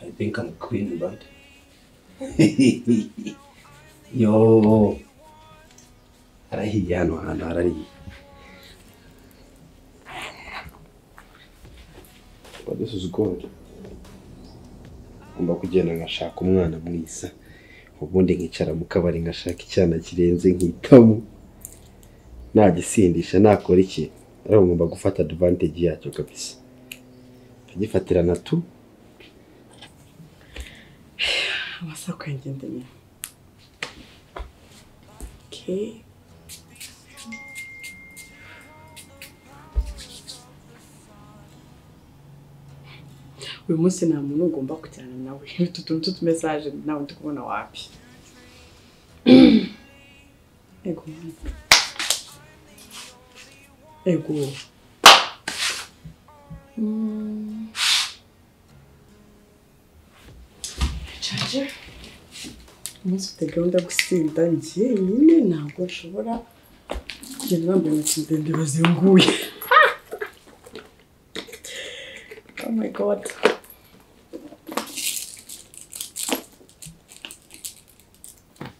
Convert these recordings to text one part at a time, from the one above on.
I think I'm clean, right? Yo, harahiye hano hantu harariye. But this is good. Ngomba kugenda ngashaka umwana mwiza, ubundi nkicara mu kabari ngashaka icyana kirenze nkitamo. Nagisindisha nakora iki? Ariko ngomba gufata advantage yacyo kabisa. Nkagifatirana tu. Amaso kwengendeye. Okay. uyu munsi nta muntu ugomba kujyana nawe utu tuntu tw'utumesaje nawe ndi kubona wapi ego ego Mm. Charger? umunsi ufite gahunda yo gusinda njyenyine ntabwo nshobora kugenda bambaye intoki ndende bazinguye oh my god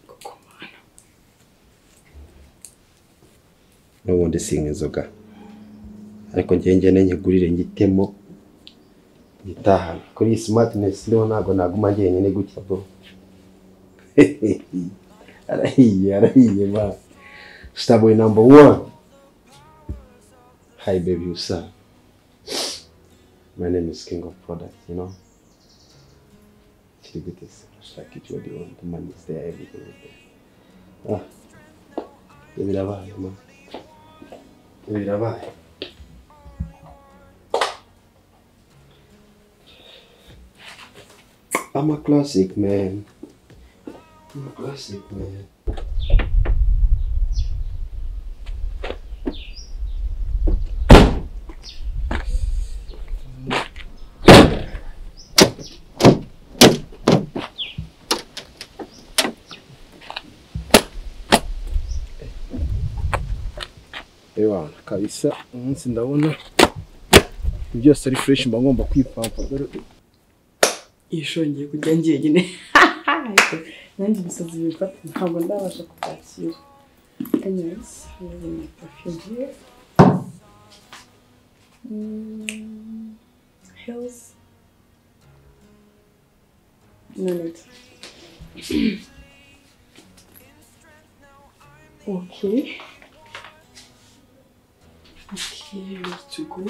gukomana n'ubundi sinywa inzoga ariko njye njye nkigurire ngitemo ngitahane kuri iyi simatinesi niho ntabwo naguma njyenyine gutya bro arahiye arahiye ba sitaboyi namba wani hayi bebi yusa my name is king of product you know kiri gute se urashaka icyo uri wani the money is there everything is there ah ibyo birabaye man Ibi birabaye I'm a classic man. I'm a classic man. Ewana kabisa umunsi ndabona byose ari fresh mba ngomba kwipampa dore yishongeye kujya njyenyine ariko nanjye ibisazi bifata ntabwo ndabasha kubyakira anyways I have my perfume here Mm, heels no need okay okay where to go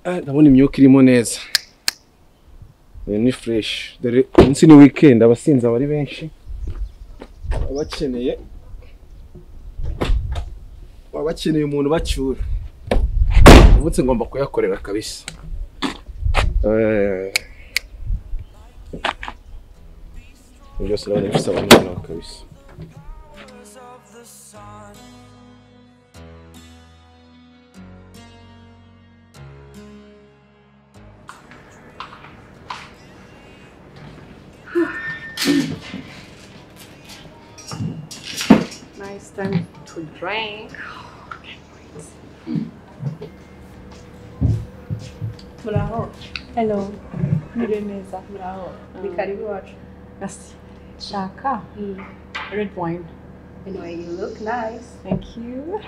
Ah, ndabona imyuka irimo neza Iyo ni fresh dore umunsi ni weekend abasinzi aba ari benshi baba bakeneye baba bakeneye umuntu bacyura umunsi ngomba kuyakorera kabisa Eh, ibyo byose ndabona bisaba umwana wa kabisa Now it's time to drink. Muraho. Hello, Mure neza. Muraho. Ni Mm. karibu wacu. Merci. Shaka. Red wine. Anyway, you look nice. Thank you.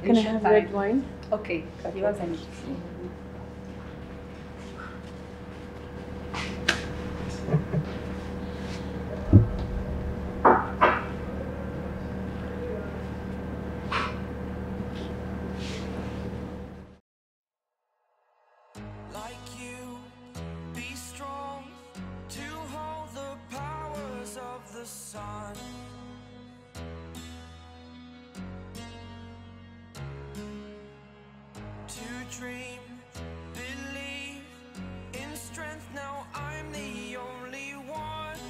Can I have red wine? Okay, you have any. like you. Be strong to hold the powers of the sun. To dream, believe in strength. Now I'm the only one.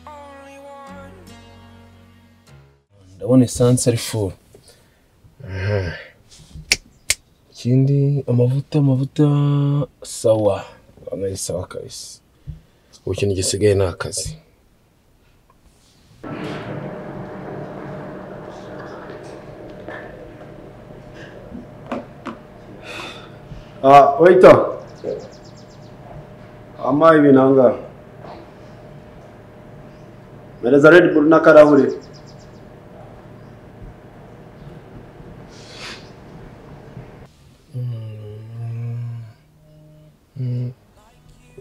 Only one. ndabona esanse ari furu iki ikindi amavuta amavuta sawa anayi sawa kabisa ubu ikintu gisigaye ni akazi Ah, waiter. Ama ibintu aha ngaha. Mereza Red Bull n'akarahure.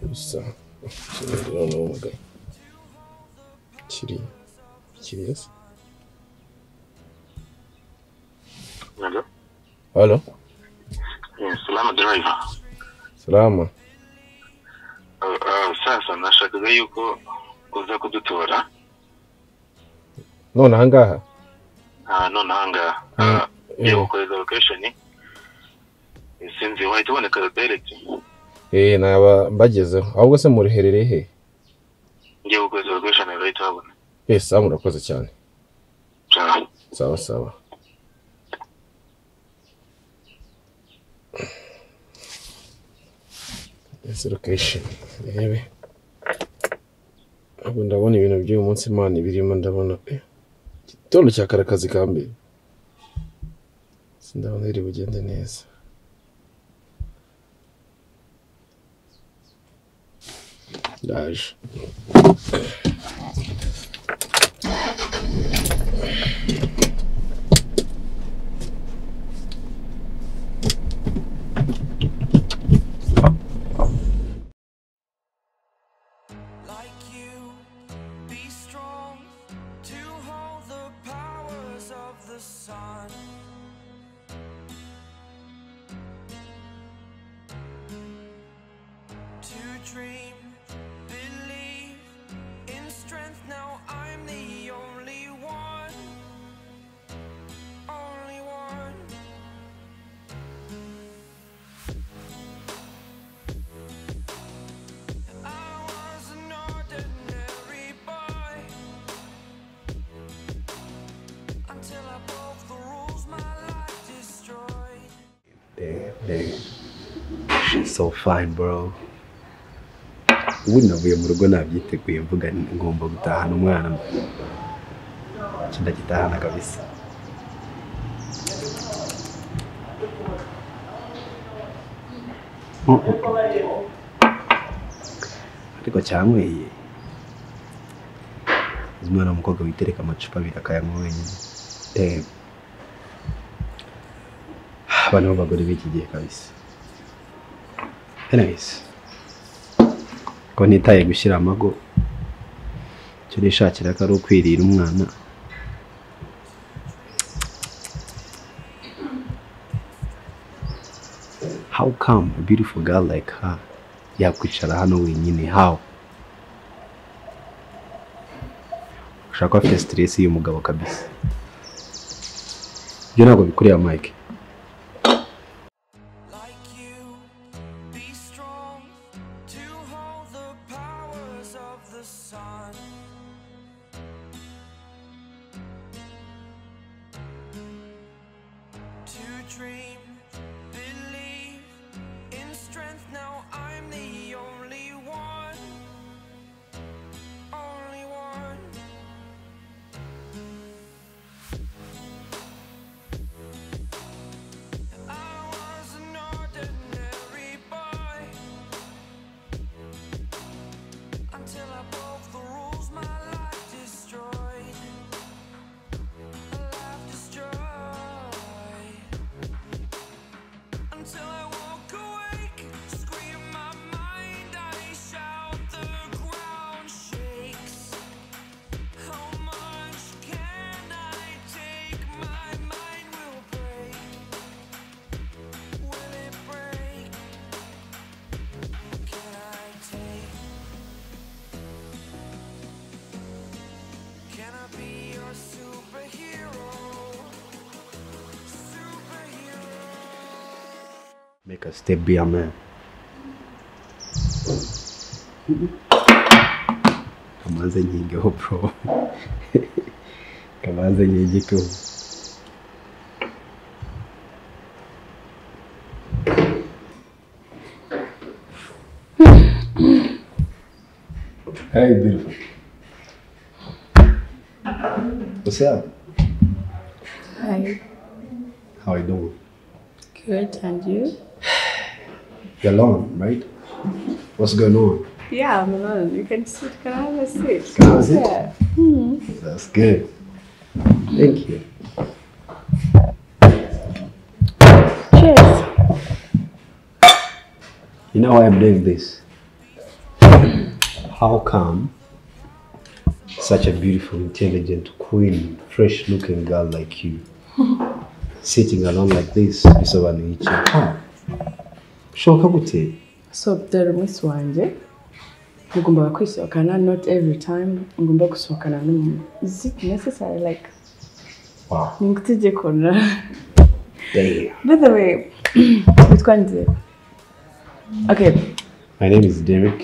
gusa kirindira n'ubwe kiri kiri yose Hello? halo Yeah, Salama driver. salama Uh, uh, sasa nashakaga yuko uza kudutora none ahangaha uh, nonaha ngaha Mm, uh, yeah. yeah. gukoreza location sinzi wahita uboneka direct eh naba mbagezeho ahubwo se mureherereye he ngiye gukoreza location urahita habona eh sawa murakoze cyane Ciao. sawa sawa Ese location rebe ahubwo ndabona ibintu by'uyu munsi imana ibirimo ndabona eh, igitondo cya kare akazi ka mbere sindabona riri bugende neza ndaje like you. Be strong to hold the powers of the sun. To dream, believe in strength. Now I'm the only one. Only one. I was an ordinary boy until I broke the rules my life destroyed. Damn, damn. She's so fine, bro. Ubu navuye mu rugo nabyiteguye mvuga nti ngomba gutahana umwana Iki ndagitahana kabisa Mm, mm, mm. ariko cyanyweye uzi umwana w'umukobwa witereka amacupa abiri akayanywa wenyine Damn. abana b'abagore b'iki gihe kabisa anyways ko nitaye gushyira amago icyo nishakira ko ari ukwirira umwana how come a beautiful girl like her yakwicara hano wenyine how ushaka ko afite stress y'umugabo kabisa ibyo ntabwo bikureba mike like you. Be strong to hold the powers of the sun. To dream, believe in strength. Now I'm the only one. Only one. I was an ordinary boy until I broke the rules. My life destroyed. My life destroyed. Until I woke awake, scream my mind. I shout, the ground shakes. How much can I take? My mind will break. Will it break? Can I take? Can I be your superhero? Superhero. Make a step be a man. Kamanze nyigeho bro. Kamanze nyigeho. Hey, beautiful. What's up? Hi. How are you doing? Good, and you? You're alone, right? What's going on? Yeah, I'm alone. You can sit. Can I have a seat? How is it? That's good. Thank you. Cheers. You know I'm doing this. How come such a beautiful, intelligent, queen, fresh looking girl like you sitting alone like this bisobanura iki Ah, bishoboka gute So, dore umunsi wanjye mugombaga kwisohokana not every time ngomba gusohokana n'umuntu is it necessary like wow ni ngutegeko na damn by the way witwa nde okay my name is Derek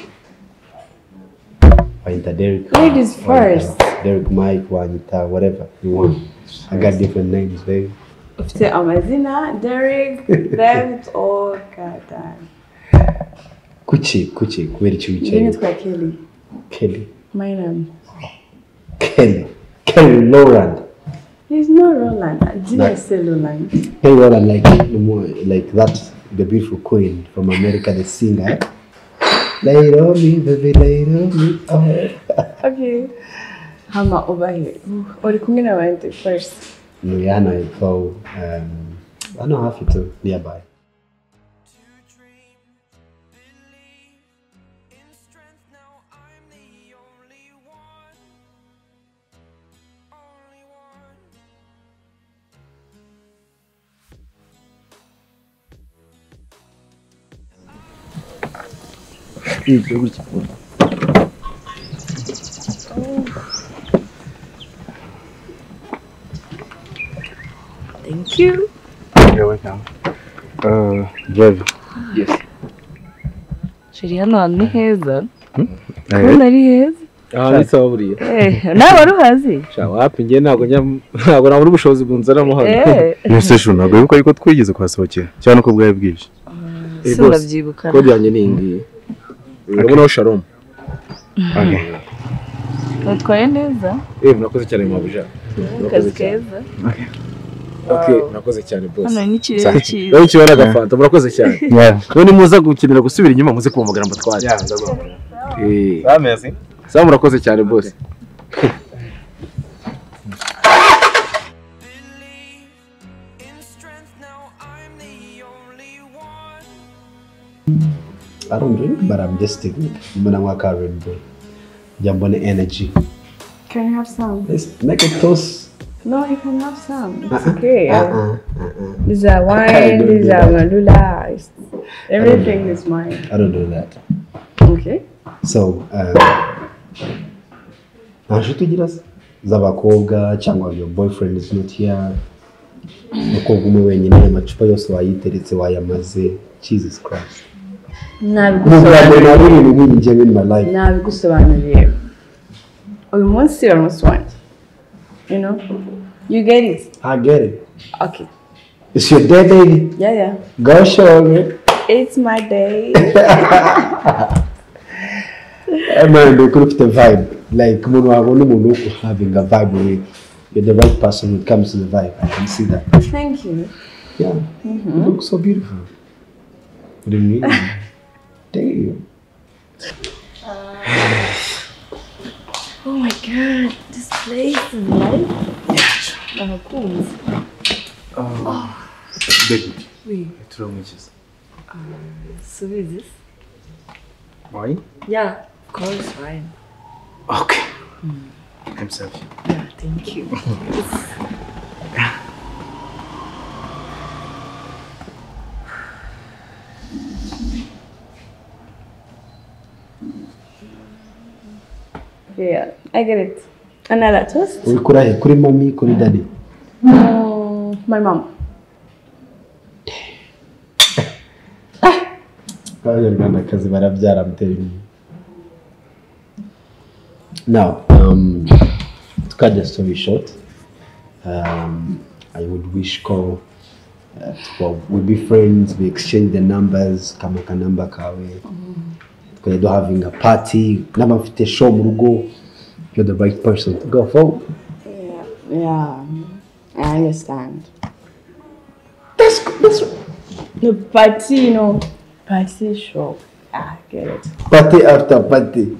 wanyita Derek Ladies first. Wanyita Derek Mike wanyita whatever you want I got different names baby ufite amazina derek left or gadan kuki kuki kubera iki njye wicaye nitwa kelly Kelly my name Kelly Kelly Lowland there's no roland did i say roland Hey, well, I'm like no more like that the beautiful queen from America, the singer. Lay on me, baby, lay on me. Oh. okay hama over here uri kumwe na bande first Rihanna and Cole. Um, I know half it too, nearby. thank you You're welcome. Uh, Javi. shiri hano hantu ni heza kubona ari heza Ah, ndetse aho buriya. Eh, nawe waruhazi Sha wapi njye ntabwo njya ntabwo nabura ubushobozi bunzanamo hano. Eh, Nonese ejo ntabwo wibuka yuko twigeze kuhasohokera cyane uko bwari bwije Eh, si boss, urabyibukana Kode yanjye ni iyi ngiyi. Urabonaho Shalom. utwaye neza Eh, murakoze cyane mabuja. akazi keza Okay, murakoze cyane boss. hano n'ikirere cyiza Benshi baragafanta murakoze cyane. none muza gukenera gusubira inyuma muze kuhamagara ngo twajye Eh, bameze sawa murakoze cyane boss. In strength, now I'm the only one. I don't drink, but I'm just taking Munamaka Red Bull. Jambone energy. can i have some Let's make a toast. no you can have some it's okay Uh-uh, uh-uh. These are Okay, wine, don't these do are that. Malula. it's- Everything is mine. I don't do that. Okay. So, um, nta nshuti ugira se? z'abakobwa cyangwa your boyfriend is not here umukobwa umwe wenyine amacupa yose wayiteretse wayamaze jesus christ ntabwo Nabigusobanuriye. yambere nabonye ibintu nk'ibi njyewe in my life Nabigusobanuriye. Uyu munsi uri umunsi wanjye. You know? You get it? i get it Okay. it's your day baby Yeah, yeah. go show me It's my day. man ukuri ufite vibe like umuntu wabona umuntu wo having a vibe with you're the right person when it comes to the vibe i can see that Thank you. Yeah. You look so beautiful. What do you mean? Damn. Oh my god, this place is life. Abakunzi. baby Oui. turamwikiza subiza isi why yeah of course fine okay i'm sorry yeah thank you Yeah, I get it. Another toast? Uri kuri ahe? Kuri mami, kuri daddy. Mm, my mom. Abanyarwandakazi barabyara mutera inyuma. Now, um, to cut the story short, um, I would wish call uh, well, we be friends, we exchange the numbers, kama ka number kawe. because I don't having a party naba mfite show mu rugo you're the right person to go for Yeah, yeah, I understand. that's good that's No party, you know, party shop. Ah, I get it. party after party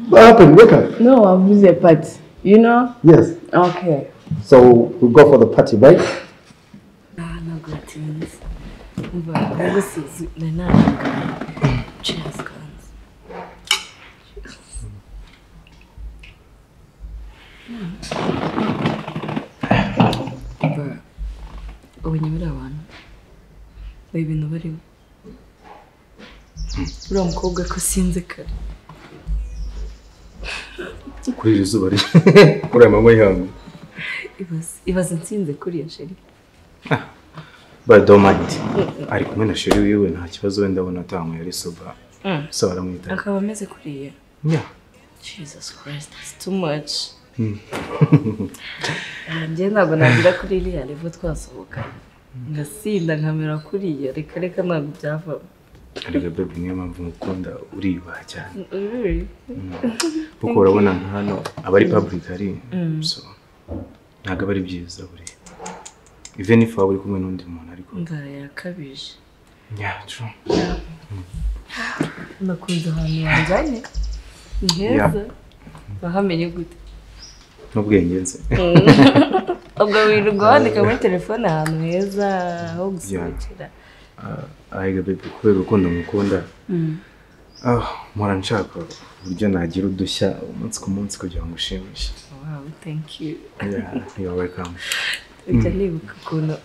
what happened wake up No, I've used a party. You know? yes Okay. so we go for the party right ntabwo batinze umva nagusize na ntabwo cheers kanzi umva ubonye buriya abantu bari ibintu barimo uriya mukobwa ko sinze kare kuri iri zuba riri kuri aya manywa y'ihangu ibaze ibaze nsinze kuriya sheri bayi domandi ari kumwe na sheri wiwe nta kibazo wenda abona atanywa yari soba so baramwita akaba ameze kuriya Ya. jesus christ that's too much njye ntabwo nagira kuri iriya revo twasohokanye ngasinda nkamera kuriya reka reka ntabwo byavamo arega bebi niyo mpamvu mukunda uriyubaha cyane Really? kuko urabona nka hano aba ari public ari so ntabwo aba ari byiza buriya even if waba uri kumwe n'undi muntu ariko inzara yakabije nyacu nakunze ahantu wanjyanye ni heza wahamenye gute n'ubwenge nzi ubwo wirirwa wandika muri telefone ahantu heza ho gusohokera ahiga bebi kubera urukundo mukunda ah, mpora nshaka uburyo nagira udushya umunsi ku munsi kugira ngo ushimishe wow thank you Yeah, you are welcome ujya nibuka ukuntu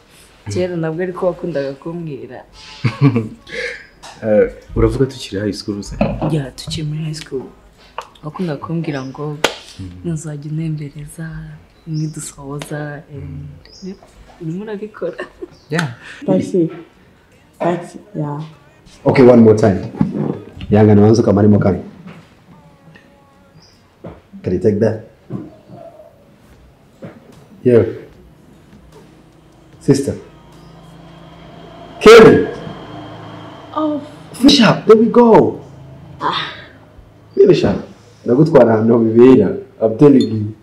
kera nabwo ariko wakundaga kumbwira Eh, uravuga tukiri high school se ya tukiri muri high school wakunda kumbwira ngo ntuzajya unembereza ntidusohoza eh, urimo urabikora Party. Party, yeah. okay one more time yangana wanze ukamarimo kamwe can you take that yeah sister Kelly Oh, finish up there we go finish up ndagutwara ahantu bibera I'm telling you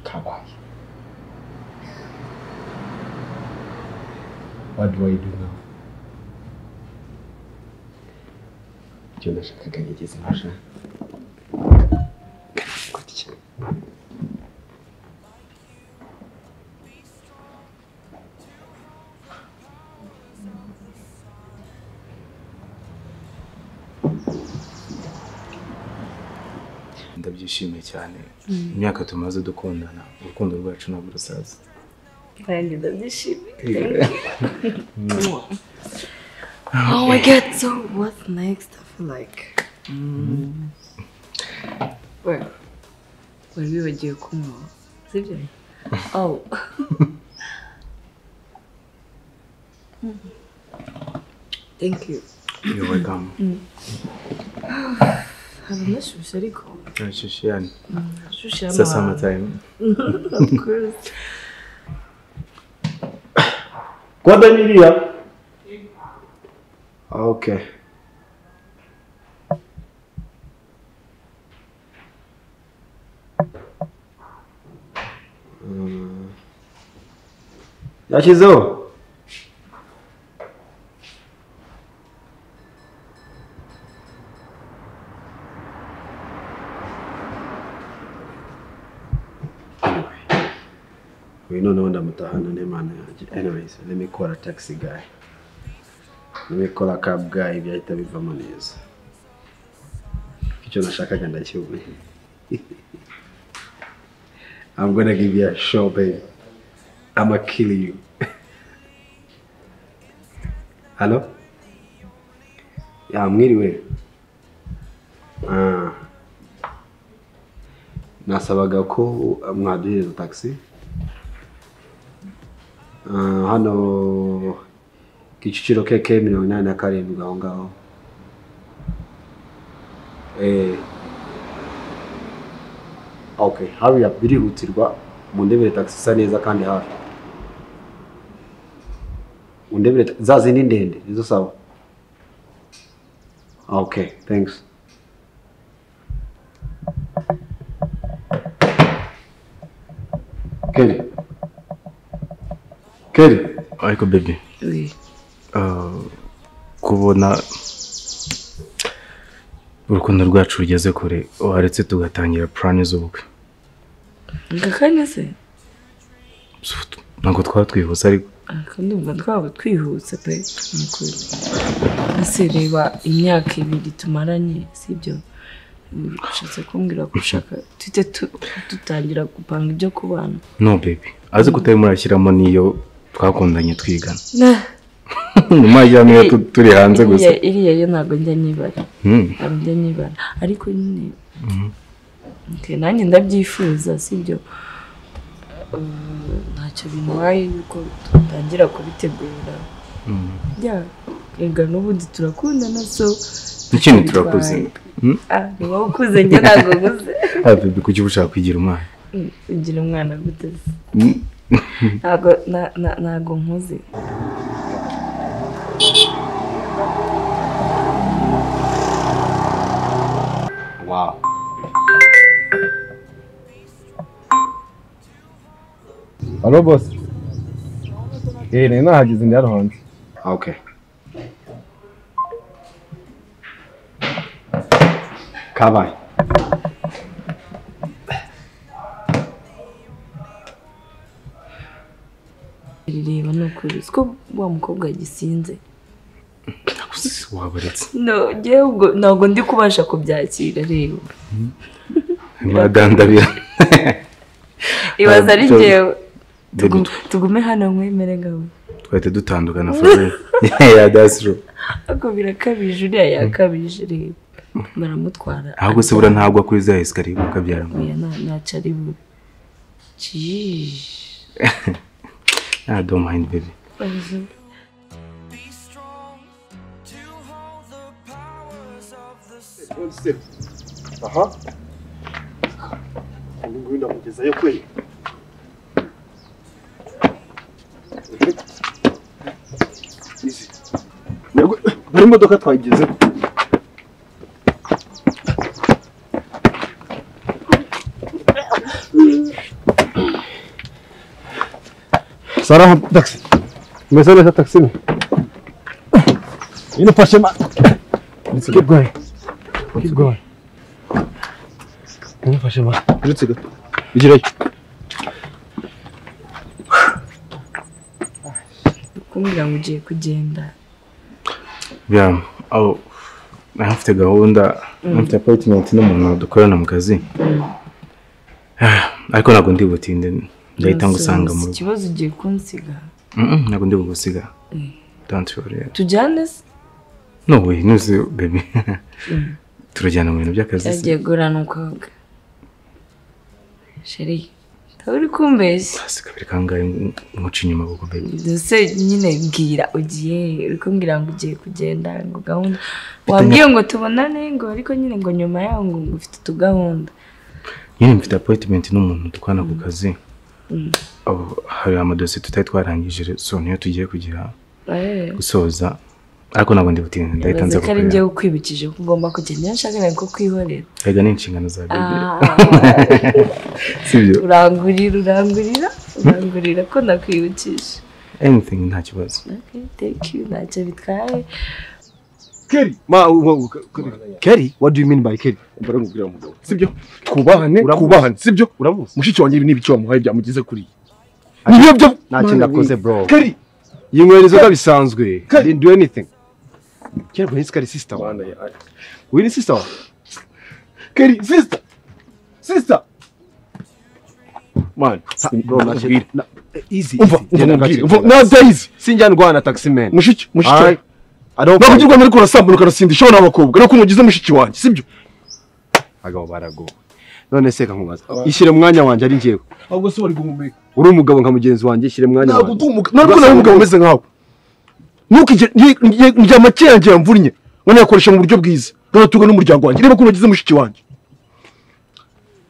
kabaye what do I do now icyo nashakaga nigeze nashaka ndabyishimiye cyane imyaka tumaze dukundana urukundo rwacu ntabwo rusaza nanjye ndabyishimiye oh my god so what next I feel like wari wari wibagiwe kunywa sibyo oh thank you you're welcome hari unashyushye ariko Shishiyani. ashyushye It's a summertime. of course Guadalinha. Okay. Mm. Yashizo. uyu noneho ndamutahana n'imana yanjye anyways let me call a taxi guy let me call a cab guy byahita bivamo neza icyo nashakaga ndakibonye I'm gonna give you a show baby I'ma kill you Hello ya mwiriwe ah nasabaga ko mwaduhereza taxi Ah, hano kicukiro keke mirongo inani na karindwi aho ngaho Eh, okay hariya birihutirwa mu ndebere tagisi isa neza kandi hafi undebere za zindi ndende nizo sawa okay thanks Kelly Kelly ariko baby Oui. ah, kubona urukundo rwacu rugeze kure waretse tugatangira purani z'ubukwe ngakanya se ntabwo twatwihuse ariko kandi ubwo twaba twihuse pe ni ukuri ese reba imyaka ibiri tumaranye sibyo ushatse kumbwira ko ushaka tujye tu- dutangira gupanga ibyo kubana no baby azi ko utari murashyiramo n'iyo twakundanye twigana Nah. mu majyambere tu- turi hanze gusa Iriya- iriya yo ntabwo njya nyibara Hmm. ntabwo njya nyibara ariko nyine Okay, nanjye ndabyifuza sibyo Eh, ntacyo bintwaye yuko dutangira kubitegura Mhm. ya rega n'ubundi turakundana so ikintu ntacyo turakoze bitwaye. Ah, ni wowe ukuze njye ntabwo ukuze Ah, baby kuki uba ushaka kwigira umwana Mm, ugira umwana guteze Hmm. ntabwo na- na- ntabwo nkuze wow Halo bosi. Eh, nari nahageze ndi hano hanze. okay kabaye rireba ni ukuri siko wa mukobwa yagisinze wabaretse no njyewe ubwo ntabwo ndi kubasha kubyakira rero ntiwadandabira ibaza ari Ntabwo- njyewe Baby, Tugu- tugume hano mwemere ngawe twahita dutandukana forever yeah that's true ariko birakabije uriya yakabije rero baramutwara ahubwo se bura ntagwa kuri za esikariye ukabyara oya nta- ntacyo ari bube Jeez. ah don't mind baby Aha. Ubu nguyu ndamugezayo kweli. Izi. Ntabwo buri modoka twageze. Sara taxi. Umesema leta taxi. Yine paşama. Let's keep going. Keep going. Umufashe ma. Uretse gato. Bigirayo. kumbwira ngo ugiye kugenda yeah oh nafite gahunda nafite appointment n'umuntu dukorana mu kazi Ah, ariko ntabwo ndi butinde ndahita ngusanga mu Si rugo ikibazo ugiye kunsiga Mm, mm, ntabwo ndi bugusiga don't worry tujyane se no way nuzi baby turajyana mu bintu by'akazi se. byagiye gurana umukobwa sheri ntawe uri kumbeshya si kabiri kangahe nkuca inyuma kuko baby ndetse nyine mbwira ugiye uri kumbwira ngo ugiye kugenda ngo gahunda wambwiye ngo tubonane ngo ariko nyine ngo nyuma yaho ngo ngo ufite utugahunda nyine mfite appointment n'umuntu dukorana ku kazi Oh, hari amadosiye tutari twarangije rero, so niyo tugiye kugira Eh, gusoza ariko ntabwo ndi butinde ndahita nza ndoze ko ari kukureba njyewe ukwibukije ko ugomba kugenda iyo nshaka ntabwo kwihorera erega ni inshingano za baby Ah, sibyo urangurira urangurira urangurira ko nakwibukije anything nta kibazo Okay, thank you ntacyo bitwaye Kelly ma u- u- Kelly. Kelly what do you mean by Kelly Baramubwira umugabo. Sibyo? Kubahane, Uramuzi? kubahane. Sibyo? uramuzi Mushiki wanjye ibi ni ibiki wamuhaye byamugeze kuri iyi. Nibyo byo. nta kintu akoze bro Kari. yinywera inzoga bisanzwe Kelly. didn't do anything Kelly bro he's Kelly sister wa uyu ni sister wa Kari, sister. Sister. Man, bro na shit na- easy Umva, easy umva Genda mubwire. gaciro. Umva, na days. sinjya ndwana taxi man Mushiki, mushiki. Alright. wanjye. I don't Ntabwo fight. ugirwa ariko urasambana ukarasindisha abana b'abakobwa. Ariko nugize mushiki wanjye, sibyo? abagabo baragowe none se nkamubaza ishyire mu mwanya wanjye ari njyewe Ahubwo se wari guhumeka. uri umugabo nka mugenzi wanjye ishyire mu mwanya Ntabwo wanjye ndi umugabo. Ntabwo nawe umugabo umeze nkawe. Ntukigere njya make yanjye yamvunnye. Ngo nayakoresha mu buryo bwiza. Ntugatunga n'umuryango wanjye. Niba kunogize mushiki wanjye.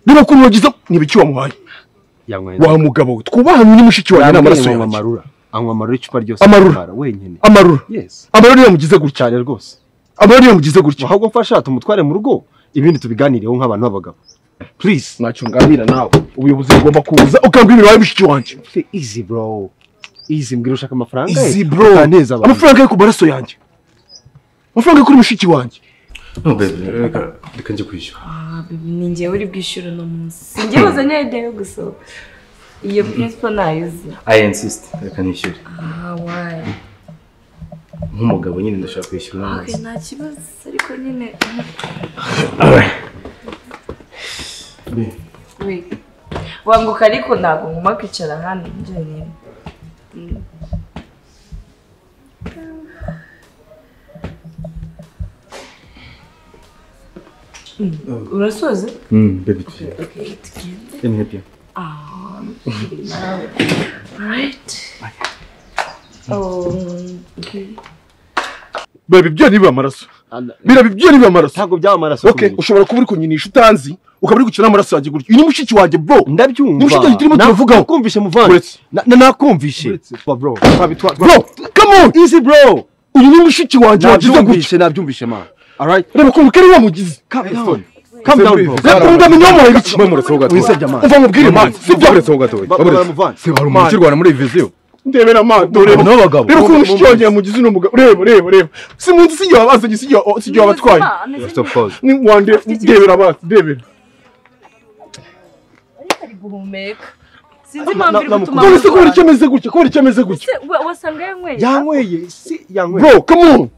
Niba kunogize ni ibiki wamuhaye. yanyweye Wa mugabo we. Twubahane ni mushiki wanjye ni amaraso yanjye. marura anywa amarura icupa ryose Amarura. atwara wenyine amarura yes amarura niyo mugize gutya cyane rwose amarura niyo mugize gutya ahubwo mfasha tumutware mu rugo ibindi tubiganireho nk'abantu b'abagabo please ntacyo nganira nawe ubuyobozi bugomba kuza ukambwira ibintu wawe mushiki wanjye Fe- easy bro easy mbwira ushaka amafaranga ye? izi bro Utaneza abantu. amafaranga yo ku maraso yanjye amafaranga yo kuri mushiki wanjye No baby, reka reka njye kwishyura. Ah, baby, ni njyewe uri bwishyura uno munsi njye wazanye idea yo gusohoka iyo principal nayizi I insist, reka nishyure. ah wayi Nk'umugabo nyine ndashaka kwishyura uno Okay, munsi. nta kibazo ariko nyine Babe, we wanguka ariko ntabwo nguma kwicara hano njyewe urasoze Mm, baby, tugiye. Okay, tugende Let me help you. Ah, nawe alright Um, okay. biba ibyo niba amaraso biraba ibyo niba amaraso ntabwo byaba amaraso okay kuri njye. ushobora kuba uri kunyinisha utanzi ukaba uri gukina amaraso yanjye gutya uyu ni mushiki wanjye bro Ni mushiki wanjye ndabyumva turimo turavugaho nakumvishe muvandi Uretse. Na- na- nakumvishe Ba, bro twabitwa- bro come on easy bro uyu ni mushiki wanjye wagize gutya nabyumvishe nabyumvishe ma alright reba ukuntu kari wamugize calm down calm down bro reba ukuntu ndamenya wamuhaye iki murasoho gatoya Wisebye amazi. uva mubwire impamvu sibyo murasoho gatoya Ba- ba- baramuvana. se hari umuntu ukirwana muri viziyo ndebera amato reba Ni abagabo. reba ukuntu mushiki wanjye yamugize uno mugabo reba reba reba si munsi si igihe abazanye si igihe si igihe abatwaye first of all ni wande ndebera amaso ndebera ariko ari guhumeka sinzi na- impamvu iri gutuma namukunda. none se kubera amurwara. icyo ameze gutya kubera icyo ameze gutya Se, wa- wasanga yanyweye yanyweye si yanyweye bro come on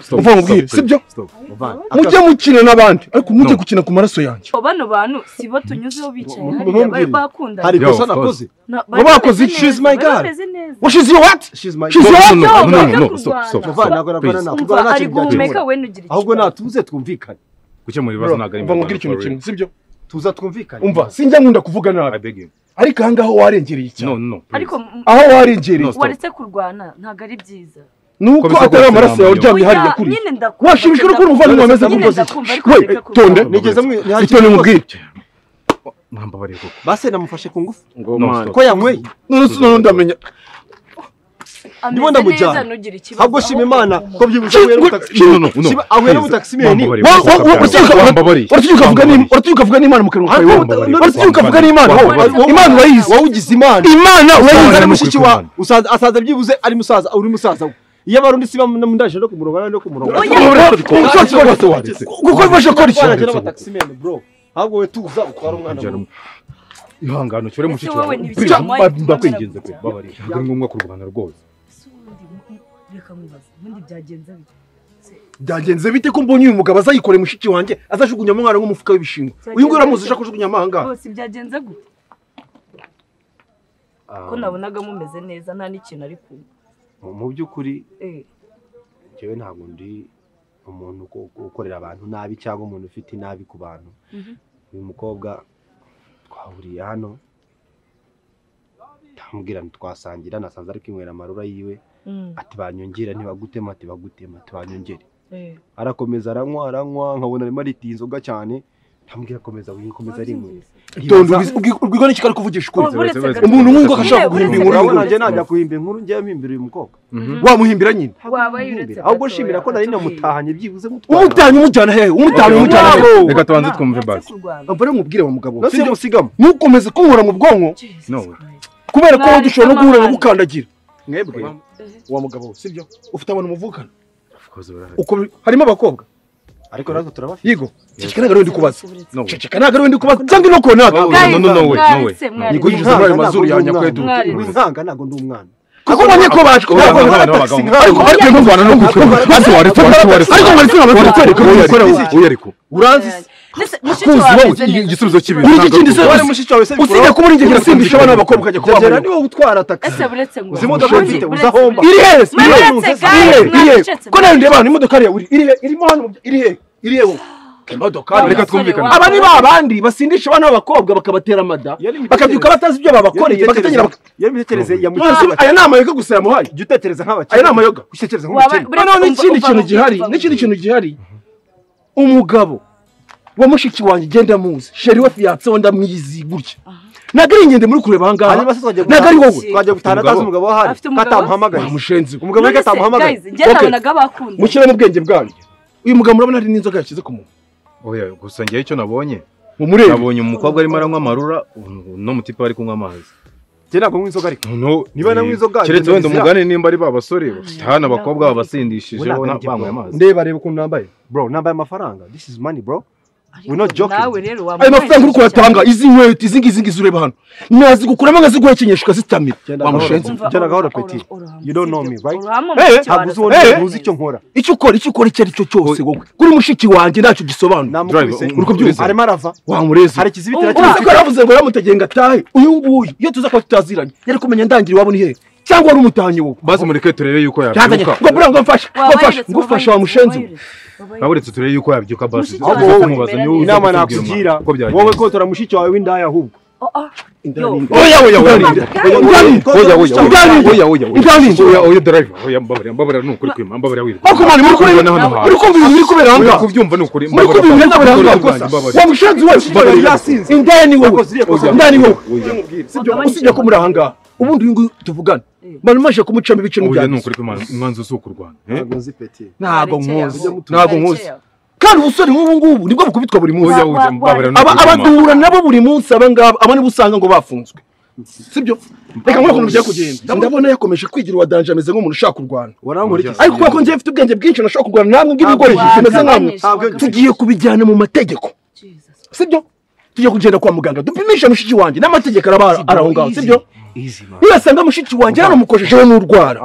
Stop, uva mubwire stop, sibyo stop. Muvandi. mujye mukina n'abandi ariko mujye No. gukina ku maraso yanjye Abo bano bantu si bo tunyuzeho bicaye Mu- mu- hariya bari mumbwire. bakundana hari Yo, ikosa of course. nakoze Na- bari baba bakoze, bameze she's neza, my bari girl. bameze neza. what is your what she's my She's girl. your- no no no no no stop stop Muvandi, ntabwo nakorana nawe. Umva, Kurwana nta ari kintu byagera. guhumeka we nugira ahubwo natuze twumvikane gukemura Bro, ibibazo ntabwo ari uva mubwire ikintu kimwe sibyo tuza twumvikane umva sinjya nkunda kuvuga nabi ariko aha ngaha warengereye no cyane no ariko please. m- aho warengereye No, stop. waretse kurwana ntabwo ari byiza ni uko Komeza atari kuba amaraso yawe turi hamwe, Oya, uryamye hariya kuriya nyine ndakumva, washimishwa no kubona ndakumva. umuvandimwe wameze Nyine nk'umukozi ndakumva, ariko we reka kurwana. tonde nigeze mwe itonde mubwire mwambabariye koko base namufashe ku ngufu No, man. stop. ko yanyweye none se none ndamenya Ameze Ndimo ndamujyana. neza, ntugire ikibazo. ahubwo shima imana ko byibuze Shit, anyweye good. n'ubutaka- no no no Shima- anyweye n'ubutakisimeni Wambabariye. Wa- wa- wa- uratinyuka- Wambabariye. uratinyuka ukavuga n'Im- Wambabariye. uratinyuka ukavuga n'imana mu kanwa kawe Ariko wowe. uta- uratinyuka ukavuga n'imana wowe. Wambabariye. imana urayizi wawugize imana imana usanze urayizi ari Imana mushiki nukuri wawe Imana. usanze- asanze byibuze ari musaza uri musaza we iyo abarundi siba ndaje no kumurongo nawe no kumurongo kuko bifasha gukora iki twarajya n'abatakisimeni bro ahubwo we tuza utware umwana muto ihangane ukire mushiki Ese wowe wawe ntibikiri wawe, Please, ndakwinginze pe tumara babariye ntabwo ari ngombwa kurwana rwose Ese ubundi, reka nkubaze, ubundi byagenze bite? byagenze bite ko mbonye uyu mugabo azayikore mushiki wanjye azajugunyamo umwana nk'umufuka w'ibishingwe uyu nguyu uramuzi ushaka kujugunyamo aha ngaha Rwose byagenze gute ko nabonaga mumeze neza nta n'ikintu ari kumva mu by'ukuri Eh, njyewe ntabwo ndi umuntu uko- ukorera abantu nabi cyangwa umuntu ufite inabi ku bantu Mhm. uyu mukobwa twahuriye hano ndamubwira nti twasangira nasanze ari kwinywera amarura yiwe mm, ati banyongera ntibagutema ati bagutema ati banyongere eh. arakomeza aranywa aranywa nkabona arimo aritiye inzoga cyane ndamubwira akomeza winywe komeza rimwe tonde urwiga n'iki ari kuvugisha ukuri Uretse uretse gato. umuntu nk'uko Nyine ashaka guhimbira uretse inkuru gato. urabona njye najya guhimba inkuru njyewe mpimbira uyu mukobwa wamuhimbira nyine Waba yuretse Mpimbira. gato, ahubwo nshimira ko nari yatubwiye. namutahanye byibuze mutwara umutanye umujyana hehe umutanye Okay, umujyana okay. hehe reka tubanze Nta, twumve nta basi se kurwana. mba mubwire wa mugabo nasi sibyo? yamusigamo ntukomeze kumuhora mu bwonko Jesus No. Christ. kubera ko wowe Mwari dushobora no guhura amahane. nagukandagira mwebwe wa mugabo we, sibyo ufite abantu muvukana Of course, barahari. Uko biri- harimo abakobwa ariko natwe turabafite yigo ceceka ntabwo ariwe ndi kubaza No. ceceka ntabwo ariwe ndi kubaza cyangwa ino kona No, Guys, no, no, no way, no way. mwari se, mwari Niko se. yijuza muri ayo Mwari mazuru ya ntabwo nyakwedu. Mwari. winkanga ntabwo ndi umwana ako mbonye ko bashwe Urabona ntabwo nk'abana ntabwo b'abagabo. ariko ariko iyo ndwara no gukora maze waretse waretse waretse ariko waretse waretse waretse waretse waretse Uyu ariko uranzi se? Ndetse mushiki Kuzi wawe wowe, ameze neza. igisubizo cy'ibi Uri iki kindi se wari mushiki wawe se usibye kuba uri ingegera simbisha abana b'abakobwa ukajya byagera kubabona niwe utwara Ese taxi buretse ngo- uzi imodoka Uzi, mfite buretse- uza homba iri hehe se? iri hehe Mwaretse, guys, iri hehe iri hehe mwaretse. ko nawe ndeba hano imodoka hariya uri iri hehe irimo hano mu bya- iri hehe iri hehe wowe? imodoka hariya. Reka twumvikane. aba ni ba bandi basindisha abana b'abakobwa bakabatera amada Yari imitekerereze. bakabyuka batazi ibyo babakoreye bagatangira bak- iyo mitekerereze ya None se aya ni amayoga gusa yamuhaye jya utekereza nk'abakene aya ni amayoga utekereza Waba- nk'ubukene Buretse noneho umva- n'ikindi umva kintu mu- gihari umva mu- n'ikindi kintu gihari umugabo wa mushiki wanjye genda amuzi sheri we fiyanse we ndamwizi gutya ntabwo ari ingende muri kureba aha ngaha Hanyuma se twagiye ntabwo ari gutaha- wowe twagiye gutaha na Umugabo. data, umugabo ahari, Afite umugabo katamuhamagaye mushenzi Umugabo we None se, katamuhamagaye. guys, njye Okay. nabonaga bakundana. mushyire mu bwenge bwanyu uyu mugabo murabona hari n'inzoga yashyize ku munwa Oya, gusa ngewe icyo nabonye Mumurebe. nabonye umukobwa arimo aranywa amarura ubu no mutipa ari kunywa amazi njye ntabwo nywa inzoga ariko niba nanywa inzoga keretse wenda bizira. umugane nimba ari ba basore bafite hano abakobwa babasindishijeho na- banyweye amazi ndeba reba ukuntu nambaye bro nambaye amafaranga this is money bro we're not joking nawe rero ayo wambaye mafaranga uri kuyatanga izi nkweto izi ngizi ngizi ureba hano nazigukuramo nkaziguhekenyesha ukazitamira wa mushenzi genda gahoro peti you don't know me right Urahama Eh, mushiki ntabwo wawe uzi uwo arasa- ndi, Eh. ntuzi icyo nkora icyo ukora icyo ukora icyo ari cyo cyose wowe kuri mushiki wanjye ntacyo gisobanura Namukubise. uri kubyumva Arimo arava. wamureze Hari ikizibiti Ubu- aracyafite. uzi ko yaravuze ngo yamutegeye ngo atahe uyu nguyu iyo tuza kuba tutaziranye yari kumenya ndangira iwabo ni hehe cyangwa wari umutanyi wowe maze mureke turebe yuko yabyuka yabyuka ngo buriya ngo mfashe ngo mfashe Wabayeretse, ngo ufashe wa mushenzi we. aburetse turebe yuko yabyuka basi ahubwo wowe inama nakugira wowe kotora mushiki wawe w'indaya ahubwo Oya oya oya oya oya oya oya oya oya drive oya mbabarira mbabarira ni ukuri kwima mbabarira wirirwa uri kubyumva ni ukuri muri kumva ibintu biri aho ngaho gusa wa mushenzi we indaya ni wowe indaya ni wowe Sibyo, usibye ko muri aha ngaha ubundi uyu nguyu tuvugane bari maje kumucamo ibice oya ni n'ibyanditse ukuri kwima umwanzi usuka u Rwanda ntabwo nkuzi ntabwo nkuzi kandi ubusore nk'ubu ngubu nibwo bukubitwa buri munsi Oya, oya, mbabarira ni Aba- ukuri, mama. abadura nabo buri munsi aba ngaba aba nibo usanga ngo bafunzwe sibyo reka nkore ukuntu byari kugenda ndabona yakomeje kwigira uwa danje ameze nk'umuntu ushaka kurwana ariko kubera ko njyewe mfite ubwenge bwinshi nashobora kurwana namwe ngibigori bimeze nkamwe tugiye kubijyana mu mategeko sibyo tugiye kugenda kwa muganga dupimisha mushiki wanjye n'amategeko araba ari aho ngaho sibyo nibasanga mushiki wanjye yaramukojejeho n'urwara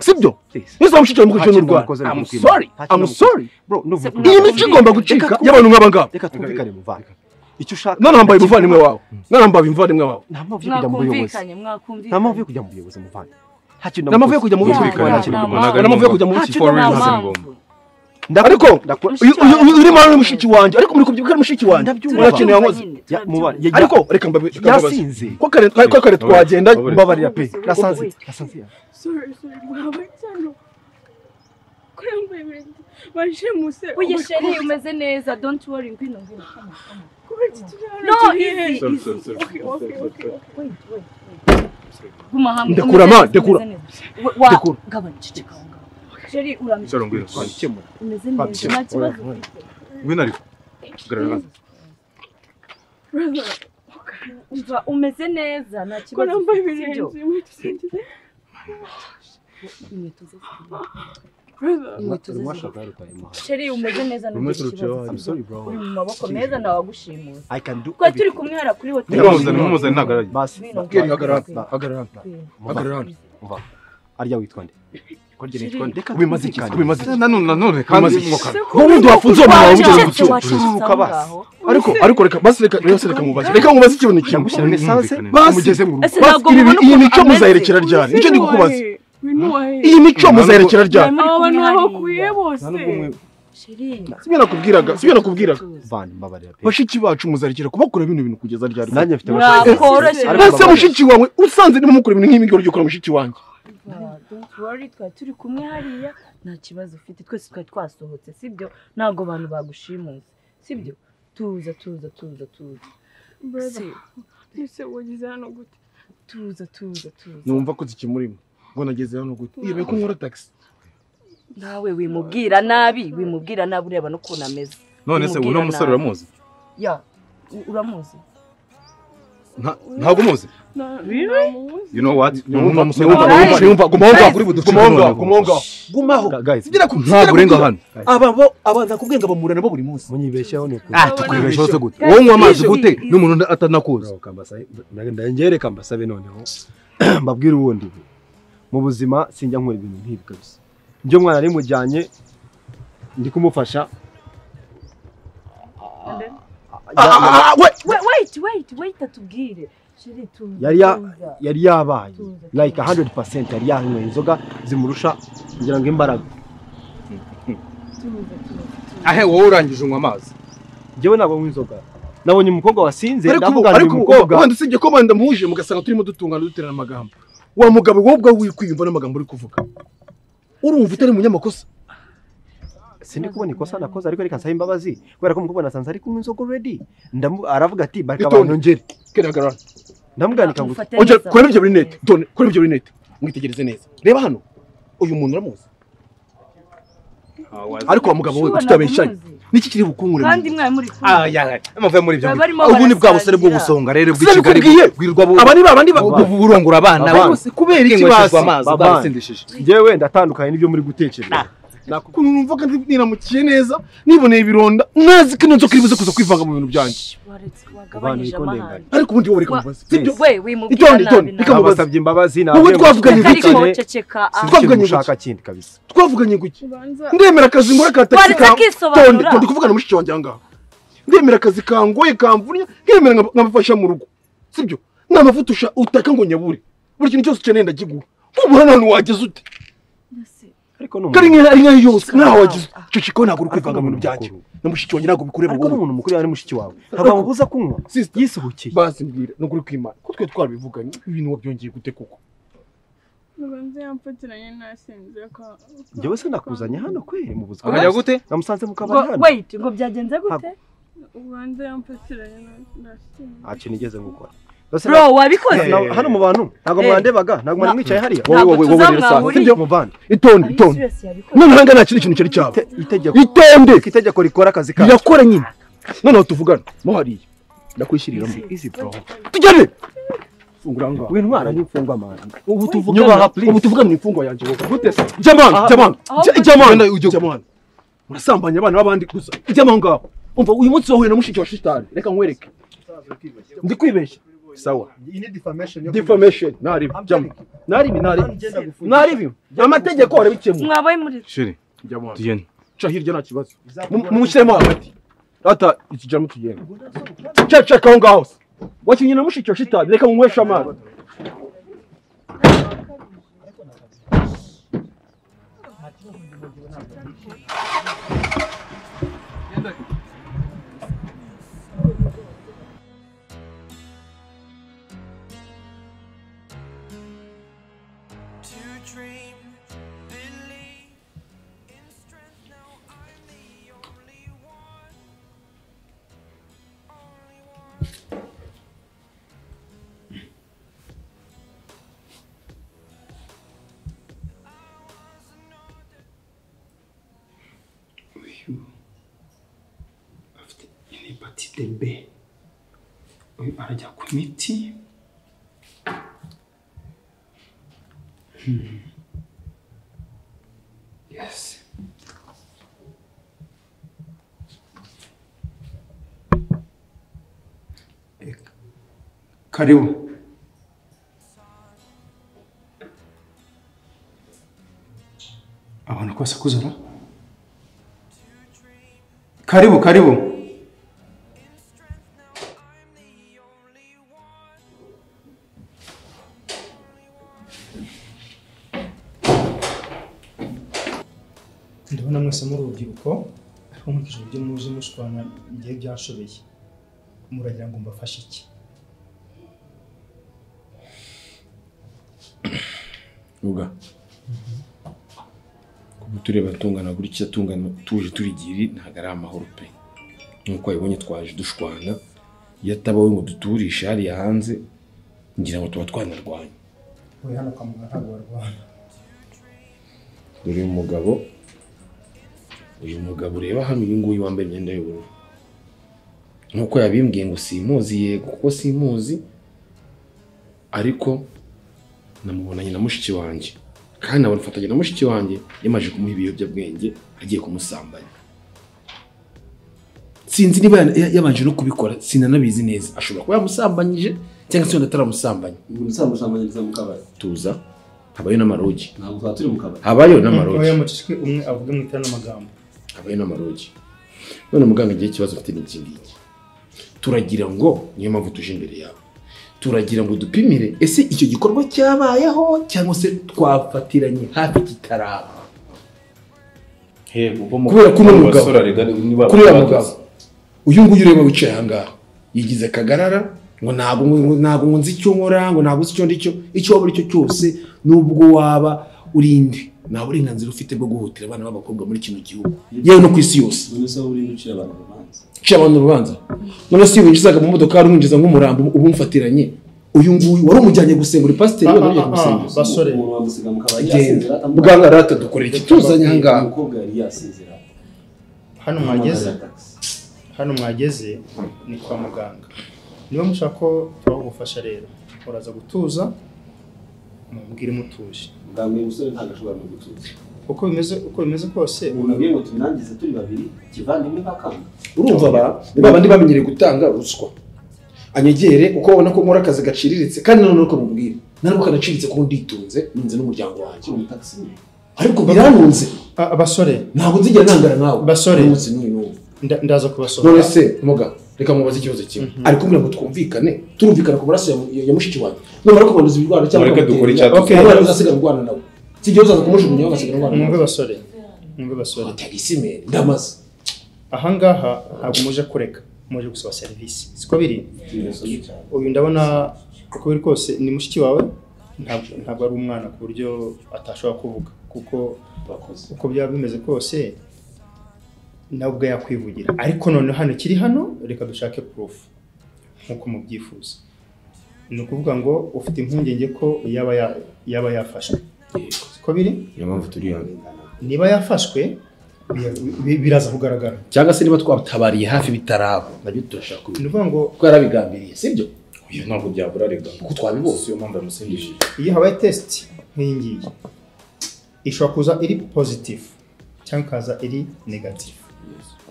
sibyo nizaba mushiki wawe yamukojejeho n'urwara I'm sorry I'm sorry iyi mico igomba gucika y'abantu nk'aba ngaba reka twumvikane muvanga icyo ushaka none wambaye umuvandimwe wawe none wambaye umuvandimwe wawe nta mpamvu yo kujya mu buyobozi mwakumvikanye nta mwakumvikanye mpamvu yo kujya mu buyobozi muvanga Nta mpamvu yo kujya mu buyobozi. Nta mpamvu yo kujya mu buyobozi. ariko uyu- uyu- uyu urimo ari mushiki wanjye ariko muri kubyibuka ari mushiki wanjye urakeneye yankoze ariko reka mbabe- reka mbabaze. Yasinze. ko kare ko kare twagenda mbabarira pe yasanze yasanze Sorry, sorry, mwaba cyano. Kuri mbaye ibintu. Baje muse. Oya sheri umeze neza don't worry ngwino ngwino No, No, easy, easy. Sorry, Okay, sorry, easy. sorry. okay, okay. Wait, wait. guma hamwe Ndekura, Umeze ma, neza, ndekura. umeze neza. Wa- wa- Ndekura. gabanya ceceka aho ngaho. Sheri uramenye Sheri, ngwino. umeze neza nta kibazo ufite. ngwino ariko garagaza Brother, umva umeze neza nta Ko kibazo nambaye ufite, sibyo? ibirenze. Wait, usingize. Inkweto ze zirimo. Brother. Inkweto ze zirimo. Sheri umeze neza nta Rumwe turuciyeho kibazo hanyuma. I'm sorry, bro. uri mu maboko meza nawagushimuse I can do twari turi kumwe hara kuri hoteli Nimumuzane, nimumuzane, ntagarage. Basi, Ngwino, hagarara, ngwino. hagarara. Hagarara hano. Uva. arya witwa nde kubimaze iki kubimaze iki nanone nanone Kubimaze kandi iki? mwaka nk'ubundi wafunze uwo mwana wawe ugeze Wacecetse, gucururuka basi. ariko ariko reka basi reka reka reka mubaze reka mubaze ikintu kimwe Yagushyira muri esanse, basi umugeze mu rugo. Basi, iyi- iyi mico muzayerekera ryari nicyo ndi kukubaza iyi mico muzayerekera ryari Aba bantu babakuye bose. sibyo nakubwiraga sibyo nakubwiraga Van, mbabarira pe. bashiki bacu muzarekera kubakorera bino bintu kugeza ryari Nanjye mfite Mwakoroshye. bashiki. Mwakoroshye. Ariko mbese mbabarira. mushiki wawe usanze ndimo mukora ibintu nk'ibi ngibyo ugikora mushiki wanjye Ah, don't worry twari turi kumwe hariya nta kibazo ufite twese twari twasohotse sibyo ntabwo abantu bagushimuse sibyo tuza tuza tuza tuza Brother. Si- Ese wagize hano gute? tuza tuza tuza numva ko zikimurimo ngo nageze hano gute iyo ko nkora taxi nawe wimubwira nabi wimubwira nabi ureba n'ukuntu ameze none se uno Wimubwira musore nabi. uramuzi ya u- uramuzi Nta- ntabwo umuzi you know what Niwumva- niwumva- niwumva- guma aho ngaho, kuri buduce noneho. gumaho Ngira ku- ngira ku- urenga hano. aba bo aba nakubwiye ngo abamura nabo buri munsi munyibeshyeho ni ukuri Ah, tukubeshaho se gute wowe unywa amazi gute n'umuntu atanakuzi ndangereka mbasabe noneho mbabwire ubundi bu. mu buzima sinjya nkora ibintu nk'ibi kabisa njye umwana nari mujyanye ndi kumufasha Ah, Wait, wait wait wait atubwire sheri tuza yari ya- tuza. yari yabaye like 100% yari yanyweye inzoga zimurusha ngira ngo imbaraga ahe wowe urangije unywa amazi njyewe ntabwo nywa inzoga nabonye umukobwa wasinze ariko ubu- ndavuga ariko uyu ubu- mukobwa wenda usibye ko wenda muhuje mugasanga turimo dutungana duterana amagambo wa mugabo wowe ubwawe wikwiyumva n'amagambo uri kuvuga urumva utari umunyamakosa sindi kubona ikosa nakoze ariko reka nsabe imbabazi kubera ko umukobwa nasanze ari kunywa inzoga already Ndamu- aravuga ati bareka Itonde. banongere keragarara ndamwandika ngo oje kureba ibyo buri nete done kureba ibyo buri nete mwitegereze neza reba hano uyu muntu uramuzi ariko wa mugabo we tutabeshanye niki kiri bukungure kandi mwari muri kumwe muvuye muri ibyo Baba barimo ubundi bwa barasangira. busore bwo gusonga rero Sinabikubwiye. bw'ikigali bwirirwa bu- Aba ni ba bandi ba- bu- bu- burongora abana Aba bana. bose kubera iki Bwengeshejwe basi? amazi Baba. bwarasindishije ngewe ndatandukanye n'ibyo muri gutekereza ukuntu numvaga ndi- niramukiye neza niboneye ibironda ntazi ko ino nzoka iribuze kuza kwivanga mu bintu byanjye wagabanyije amahane ariko ubundi wowe reka Wa- mubaze sibyo? we wimubwira itoni itoni nabi nawe. reka mubaze Basabye imbabazi wowe nabyo twavuganye Ariko gutya waceceka, ah. twavuganye gushaka gutya kindi kabisa twavuganye gutya ndemera akazi ngura ka tagisi Waretse akisobanura. tonde tonde kuvugana na mushiki wanjye ahangaha ndemera akazi kangoye kamvunya nkemera nka- nkamufasha mu rugo sibyo nta mavuta usha- utaka ngo nyabure buri kintu cyose ukeneye ndakigura nk'ubu hano hantu wageze ute ariko ni kari umuntu- nk'aho ari nk'aho yose nkaho wageze ute icyo kiko ntabwo uri kwivanga mu bintu byanjye na mushiki wanjye ntabwo bikureba ariko ni umuntu mukuru yawe ni mushiki wawe ntabwo amubuza kunywa yisohokeye basi mbwira ni ukuri kw'imana ko twe twarabivuganye ibintu wabyongeye gute koko muganza yamfatiranye nasinze ko njyewe se nakuzanye hano kweri mu buzima Akajya gute? namusanze mu kabari ngo hano wait ngo byagenze gute ubanza yamfatiranye na- nasinze nta kintu igeze gukora Bose Bro, na- wabikoze? na- hano mu bantu ntabwo Eh. mwandebaga ntabwo mwari Na- mwicaye hariya Wowe, wowe, wowe, Ntabwo wowe, rero tuzamwahurira. Sibyo? mu bantu itonde itonde noneho nta kintu ikintu cyari cyaba itonde itegeko rikora akazi kacu rirakora nyine noneho tuvugane mo hariya ndakwishyuriramo tujyane fungura ngaha w'intwara n'imfungwa amahane ubu Nyubaha, tuvugana please. ubu tuvugana ni imfungwa yanjye wowe gute se Aha. jamani jamani Aho Ja- gute? jamani ujye jamani murasambanya abana b'abandi gusa ujya aho ngaho umva uyu munsi wahuye na mushiki wa shitani reka nkwereke ndi kwibeshya sawa defamation naribi jamani naribi naribi naribi amategeko arabikemura mwabaye muri Shiri, tugende. ca hirya nta kibazo mumushyiremo hagati ata ikijyamo tugenda ca ca kaho ngaho se wakinnye na mushiki wa shitani reka nyweshe amazi to dream, believe in strength. Now I'm the only one. uyu afite hepatite B uyu arajya ku miti Hmm. yes Eh, karibu abantu kose kuzura karibu karibu ndabona mwese muri urubyiruko ariko nkurikije uburyo muzi mushwana ngiye byanshobeye muragira ngo mbafashe iki uga kuba tureba tungana gutya tungana tuje turi igiri ntabwo ari amahoro pe nk'uko wabibonye twaje dushwana iyo atabawe ngo duturishe hariya hanze ngira ngo tuba twanarwanya we hano kwa muganga ntabwo warwana dore uyu mugabo uyu mugabo ureba hano uyu nguyu wambaye imyenda y'ubururu nk'uko yabimbwiye ngo simuzi yego kuko simuzi ariko namubonanye na mushiki wanjye kandi nabona na mushiki wanjye yamaze kumuha ibiyobyabwenge agiye kumusambanya sinzi niba ya- ya- yabanje no kubikora sinanabizi neza ashobora kuba yamusambanyije cyangwa se yenda ataramusambanya uzamusambanyiriza mu kabari tuza habayo n'amarogi ntabwo tuba turi mu kabari habayo n'amarogi oya mucishwe umwe avuge mu ikoranaamagambo habaye n'amarogi none muganga igihe ikibazo afite ni iki ngiki turagira ngo niyo mpamvu tuje imbere yawe turagira ngo dupimire ese icyo gikorwa cyabayeho cyangwa se twafatiranye hafi kitaraba kubera ko uno mugabo kuri uriya mugabo uyu nguyu ureba wicaye ahangaha yigize akagarara ngo ntabwo ngo ntabwo ngo nzi icyo nkora ngo ntabwo nzi icyo ndicyo icyo waba uri cyo cyose n'ubwo waba uri indi nta burenganzira ufite bwo guhutira abana b'abakobwa muri kino gihugu yewe no ku isi yose none se wowe urimo ucira abantu urubanza uciye abantu urubanza none se iyo winjizaga mu modoka wari umwinjiza nk'umurambo uba umufatiranye uyu nguyu wari umujyanye gusengura pasiteri Ah, wari ah, ugiye ah, kumusenguza basore Genda. bwana rata dukorera iki tuzanye aha ngaha umukobwa yari yasinzira hano mwageze hano mwageze ni kwa muganga niba mushaka ko turabagufasha rero uraza gutuza mubwire mutuje muganga uyu musore ntabwo ashobora no gutuza uko bimeze uko bimeze kose umuntu abwiye ngo tumwangize turi babiri kivandimwe bakanga urumva ba ni babandi bamenyereye gutanga ruswa anyegere kuko babona ko nkora akazi gaciriritse kandi noneho kamubwira ntabwo kanaciritse kuko nditunze nunze n'umuryango wanjye ariko biranunze abasore ntabwo nzigera nangana nawe basore umunsi n'uyu n'uyu nda- ndaza kubasora none se muga reka mubaze ikibazo kimwe ari kumwe ngo twumvikane turumvikana ku maraso ya- ya ya mushiki wanjye nubara kubanduza ibirwara cyangwa Mureke ukamutera dukore inda, icyaduka. okay, abana bazasigara urwana nawe si igihe uzaza kumujugunya bagasigara urwana nawe mwumve basore mwumve basore ndamaze ahangaha ntabwo muje kureka muje gusaba serivisi siko biri uyu ndabona uko biri kose ni mushiki wawe ntabwo ntabwo ari umwana ku buryo atashobora kuvuga kuko uko byaba bimeze kose nawe ubwe yakwivugira ariko noneho hano kiri hano reka dushake proof nk'uko mubyifuza ni ukuvuga ngo ufite impungenge ko yaba ya- yaba yafashwe siko biri niyo mpamvu turi hano niba yafashwe bi- bi- biraza kugaragara cyangwa se niba twatabariye hafi bitaraba nabyo turashaka ni ukuvuga ngo twarabigambiriye sibyo Oya, ntabwo byabura rega kuko twabibonye siyo mpamvu yamusindishije iyo habaye test nk'iyi ngiyi ishobora kuza iri positive cyangwa ikaza iri negative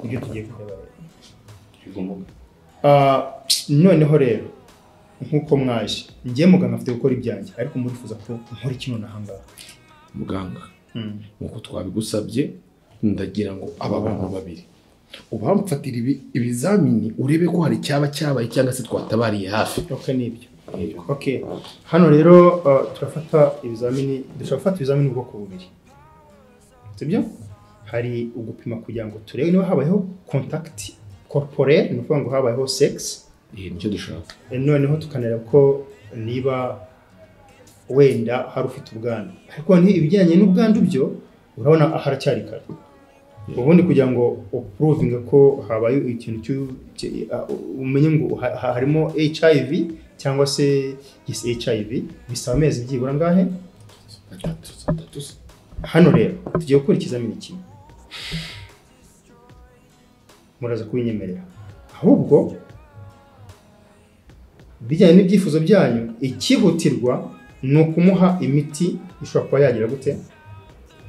nibyo tugiye kureba rero Ah, noneho rero nk'uko mwaje njye muganga afite gukora ibyanjye ariko murifuza ko nkora iki none ahangaha muganga Mm. nk'uko twabigusabye ndagira ngo aba bantu babiri ubamfatira ibi- ibizamini urebe ko hari icyaba cyabaye cyangwa se twatabariye hafi okay nibyo okay hano rero ah, turafata ibizamini dushobora gufata ibizamini ubwoko bubiri sibyo hari ugupima kugira ngo turebe niba habayeho contact corporel ni ukuvuga ngo habayeho sex nicyo dushaka noneho tukanareba ko niba wenda hari ufite ubwandu ariko ni ibijyanye n'ubwandu byo urabona haracyari kare ubundi kugira ngo upuruvinge ko habaye ikintu cy'u- cy- uh, umenye ngo ha- ha- harimo hiv cyangwa se yes, hiv bisaba amezi byibura angahe hano rero tugiye gukora ikizamini kimwe muraza kubinyemerera ahubwo bijyanye n'ibyifuzo byanyu ikihutirwa ni ukumuha imiti ishobora kuba yagira gute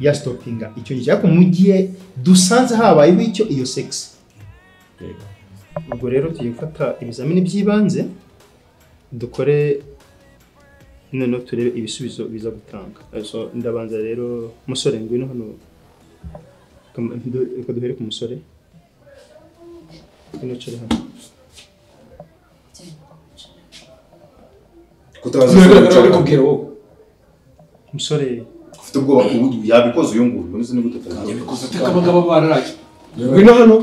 ya sitopinga icyo gihe ariko mu gihe dusanze habayeho icyo iyo segisi ubwo rero tugiye gufata ibizamini by'ibanze dukore noneho turebe ibisubizo biza gutanga So, ndabanza rero musore ngwino hano Kam- du- reka duhere ku musore ngwino ucare hano kutabaza Ntabwo icyo nari kubwira wowe umusore ufite ubwoba ku buryo yabikoze uyu nguyu none se ni gute atazabikoze? Yabikoze Ataka abagabo bararaye ngwino hano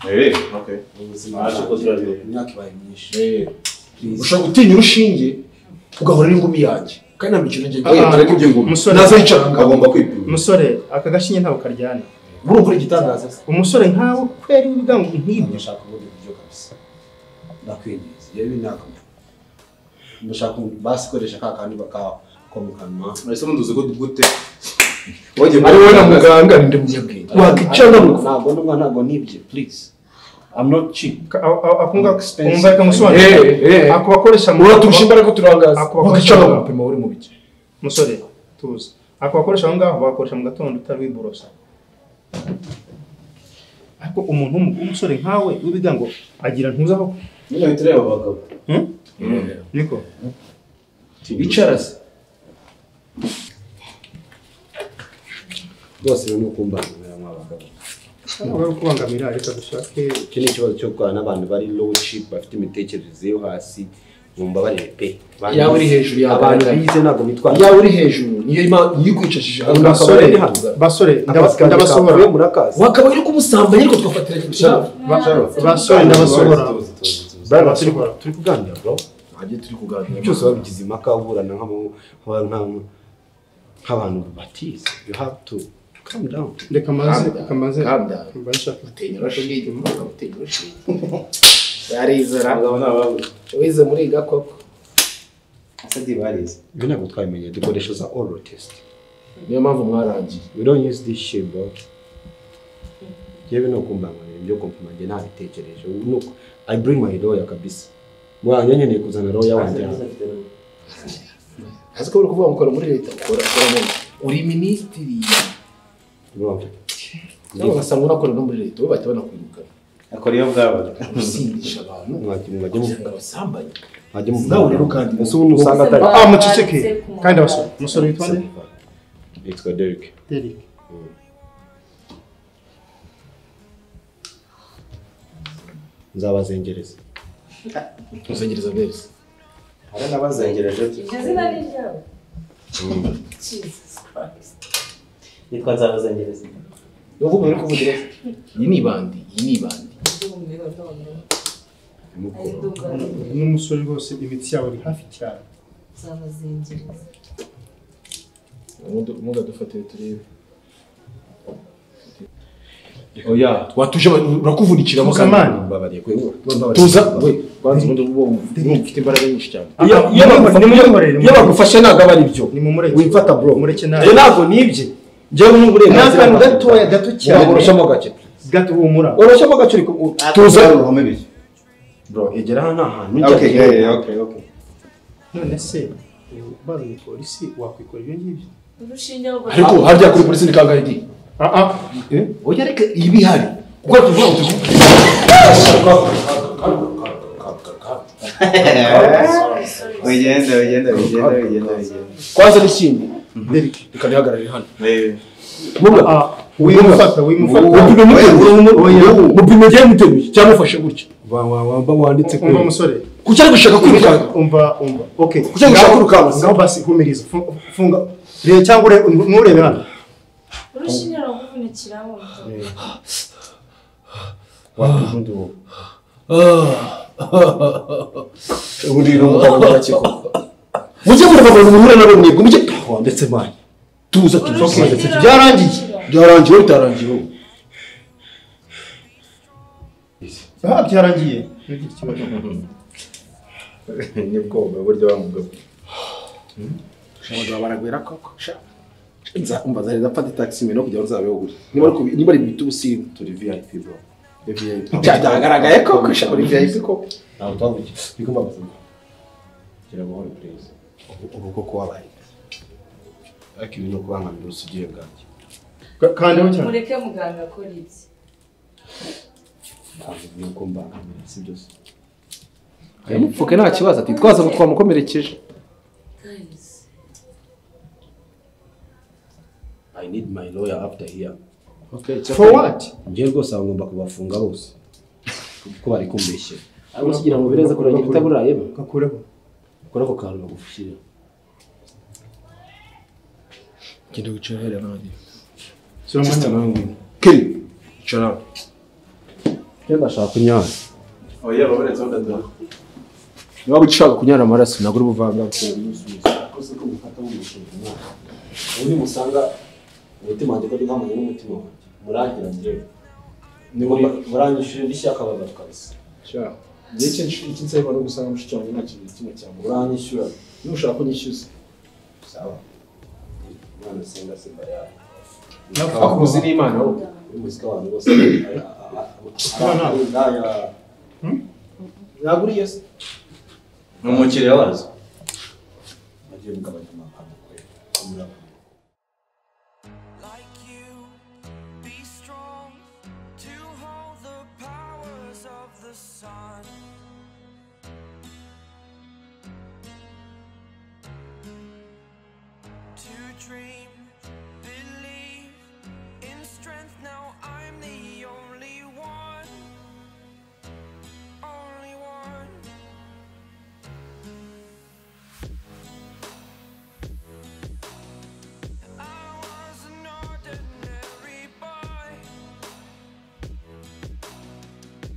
Eh, okay. Aje ko turabibona. ushobora gutinya urushinge ugahora n'ingumi yanjye kandi ntabwo ikintu ngiye Ah, gukora ngo ingumi musore. naza yicara ngaho agomba kwipima umusore aka gashinge ntabwo karyana Urumva uri igitangaza? umusore nkawe kweri wivuga ngo nk'ibyo ndashaka ubundi buryo kabisa ndakwinyeza iyo biri nakamwe ndashaka basi koresha ka kandi baka ko mu kanwa Ese munduze ko dugute? Ari wowe na muganga, ndi munyabwenge. Wakicana mu ntabwo ndumva ntabwo nibye please i'm not cheap akunga Expensive. umva reka musobanurire ako bakoresha mu Uraturusha imbaraga turangaza. ako bakoresha Wakicana mu mu gupima uri mu biki musore tuzi ako bakoresha aho ngaho bakoresha mu gatondo utari wiborosa ariko umuntu w'umu- w'umusore nkawe wibiga ngo agira ntuzaho Nyine uhita ureba abagabo. Hmm? niko icara se rwose rero ni ukumbangamira mw'abagabo ntabwo ari ukubangamira reka dushake iki ni ikibazo cyo gukorana n'abantu bari low cheap bafite imitekerereze yo hasi bumva barebe pe Iyaba uri hejuru yawe. abantu bize ntabwo bitwara Iyaba uri hejuru niyo ima- niyo ikwicishije aha ngaha, Basore, akaba ari hano. basore, ndaba- Akazi kanjye ndabasohora. kavuye muri akazi. wakabaye uri kumusambanyi ariko twafatiranye utuzavu. basore ndabasohora Bwana, turi turi kuganira bro ntabyo turi kuganira byose wabigize impaka uburana nk'abo- nk'aba- nk'aba- nk'abantu batize you have to calm down reka maze reka maze Calm down. maze shaka urushinge, barizera Abagabo ni ababura. wize muri iyi gakoko asadi barize ibyo ntabwo twabimenye dukoresha za oral test niyo mpamvu mwarangiye we don't use this shit bro yewe ni ukumbangamira ibyo kumpimange ntabitekereje Ubu ni uku- i bring my lawyer kabisa mwanya nkeneye kuzana lawyer wanjye hano. azi ko uri kuvuga ngo ukora muri leta ukora ukora mu uri minisitiri Bro, nawe ugasanga unakora no muri leta we bahita banakwirukana akora iyo bwabaga usindisha abantu mwajya kugira ngo abasambanye mwajya nawe rero kandi ese ubundi usanga atari Ah, muceceke. Kandi abasore, umusore witwa nde? yitwa Derek Derek. nzabazengereza muzengereza beza hari n'abazengereje izina ni ryawe Jesus Christ. nitwa nzabazengereza uvuga uri kuvugira iki? iyi ni ibandi iyi ni ibandi n'umusore rwose imitsi yawe iri hafi cyane Nzabazengereza. muga dufatire turebe oya watuje urakuvundikira Mukamana. mbabariye kwe Tuza. tuza we kwanza ubundi uba wumva ufite imbaraga nyinshi cyane Iyo- iyo bagufashe- iyo bagufashe ntabwo aba ari byo wifata bro nabi. Njye ntabwo nibye njyewe Ni n'uburenganzira akantu bafite. gatoya, gato cyane. Ntabwo urushamo gake gato humura urushamo gake uri ku- tuza uruhome biri bro egera hano ni ahantu Okay, yeah, yeah, okay, okay. none se barunye polisi wakwikora ibyo ngibyo Urushinge ahubwo- ariko harya kuri polisi ni kangahe di oya reka ibihari ubwo tuvuga ngo wigenda wigenda wigenda wigenda wigenda kwanza n'ikindi Derek, reka nihagarare hano wimufata wimufata mupime ugiye muteruye cyangwa ufashe gutya wamba wanditse umva umusore kuki ari gushaka kwirukanka umva umva okay Kuki ari gushaka Ngaho- kwirukanka ngaho basi humiriza Fu- funga reba cyangwa ure- nturebe hano Urushinge rukuvunikiraho. wakwifundi wowe ubundi ni umugabo w'abakeko mujye murabagana muhure na bamwe mujye wanditse manye tuza tuza Okay. tuza byarangiye byarangiye wowe bitarangiye wowe aha byarangiye ntugire ikibazo ni bwoba buryo bamugabo abagabo baragwira koko sha nzakumva zari zafata taxi mbere no kugira ngo uzabeho gutya niba ari kubi- niba ari bita ubusimu turi vip bro byagaragaye koko sha uri vip koko ntabwo twavugiye bigomba gukorwa gira amahoro perezida ubu koko wabaye ariko ibi ni ukubangamira ubusugiye bwanjye kandeho cyane Mureke muganga akora ibye. ntabwo ni uko mbangamira si byose yamupfuke nta kibazo ati twaza ngo twamukomerekeje Guys. i need my lawyer after here okay it's For okay. what? njye rwose aba ngomba kubafunga bose kuko bari kumbeshyera ariko kigira ngo bireze kurangira utabura yewe gakureho kora ako kantu bagufashije genda wicara hariya n'abandi Sura mwanya. Sister nawe ngwino. Kelly, icara hano. njye ndashaka kunyara oya babaretse badadora niba ushaka kunyara amaraso ntabwo uri buvanganzo akoze ko mufata nk'umushinga umwana ubundi musanga umutima wanjye ko ntamanye n'umutima wanjye murangira njyewe murangishije n'ishyaka abagabo kabisa ndetse iki nsabwa no gusanga mushiki wanjye nta kintu na kimwe cyangwa uranyishyura niba ushaka ko nyishyuza sawa umwana senga simba yawe akuzi n'imana wowe umuziki abantu bose yaguriye se ni umukiriya wazo agiye mugabanya amagambo kwe amuraba Be strong to hold the powers of the sun. To dream, believe in strength. Now I'm the only one. Only one. I was an ordinary boy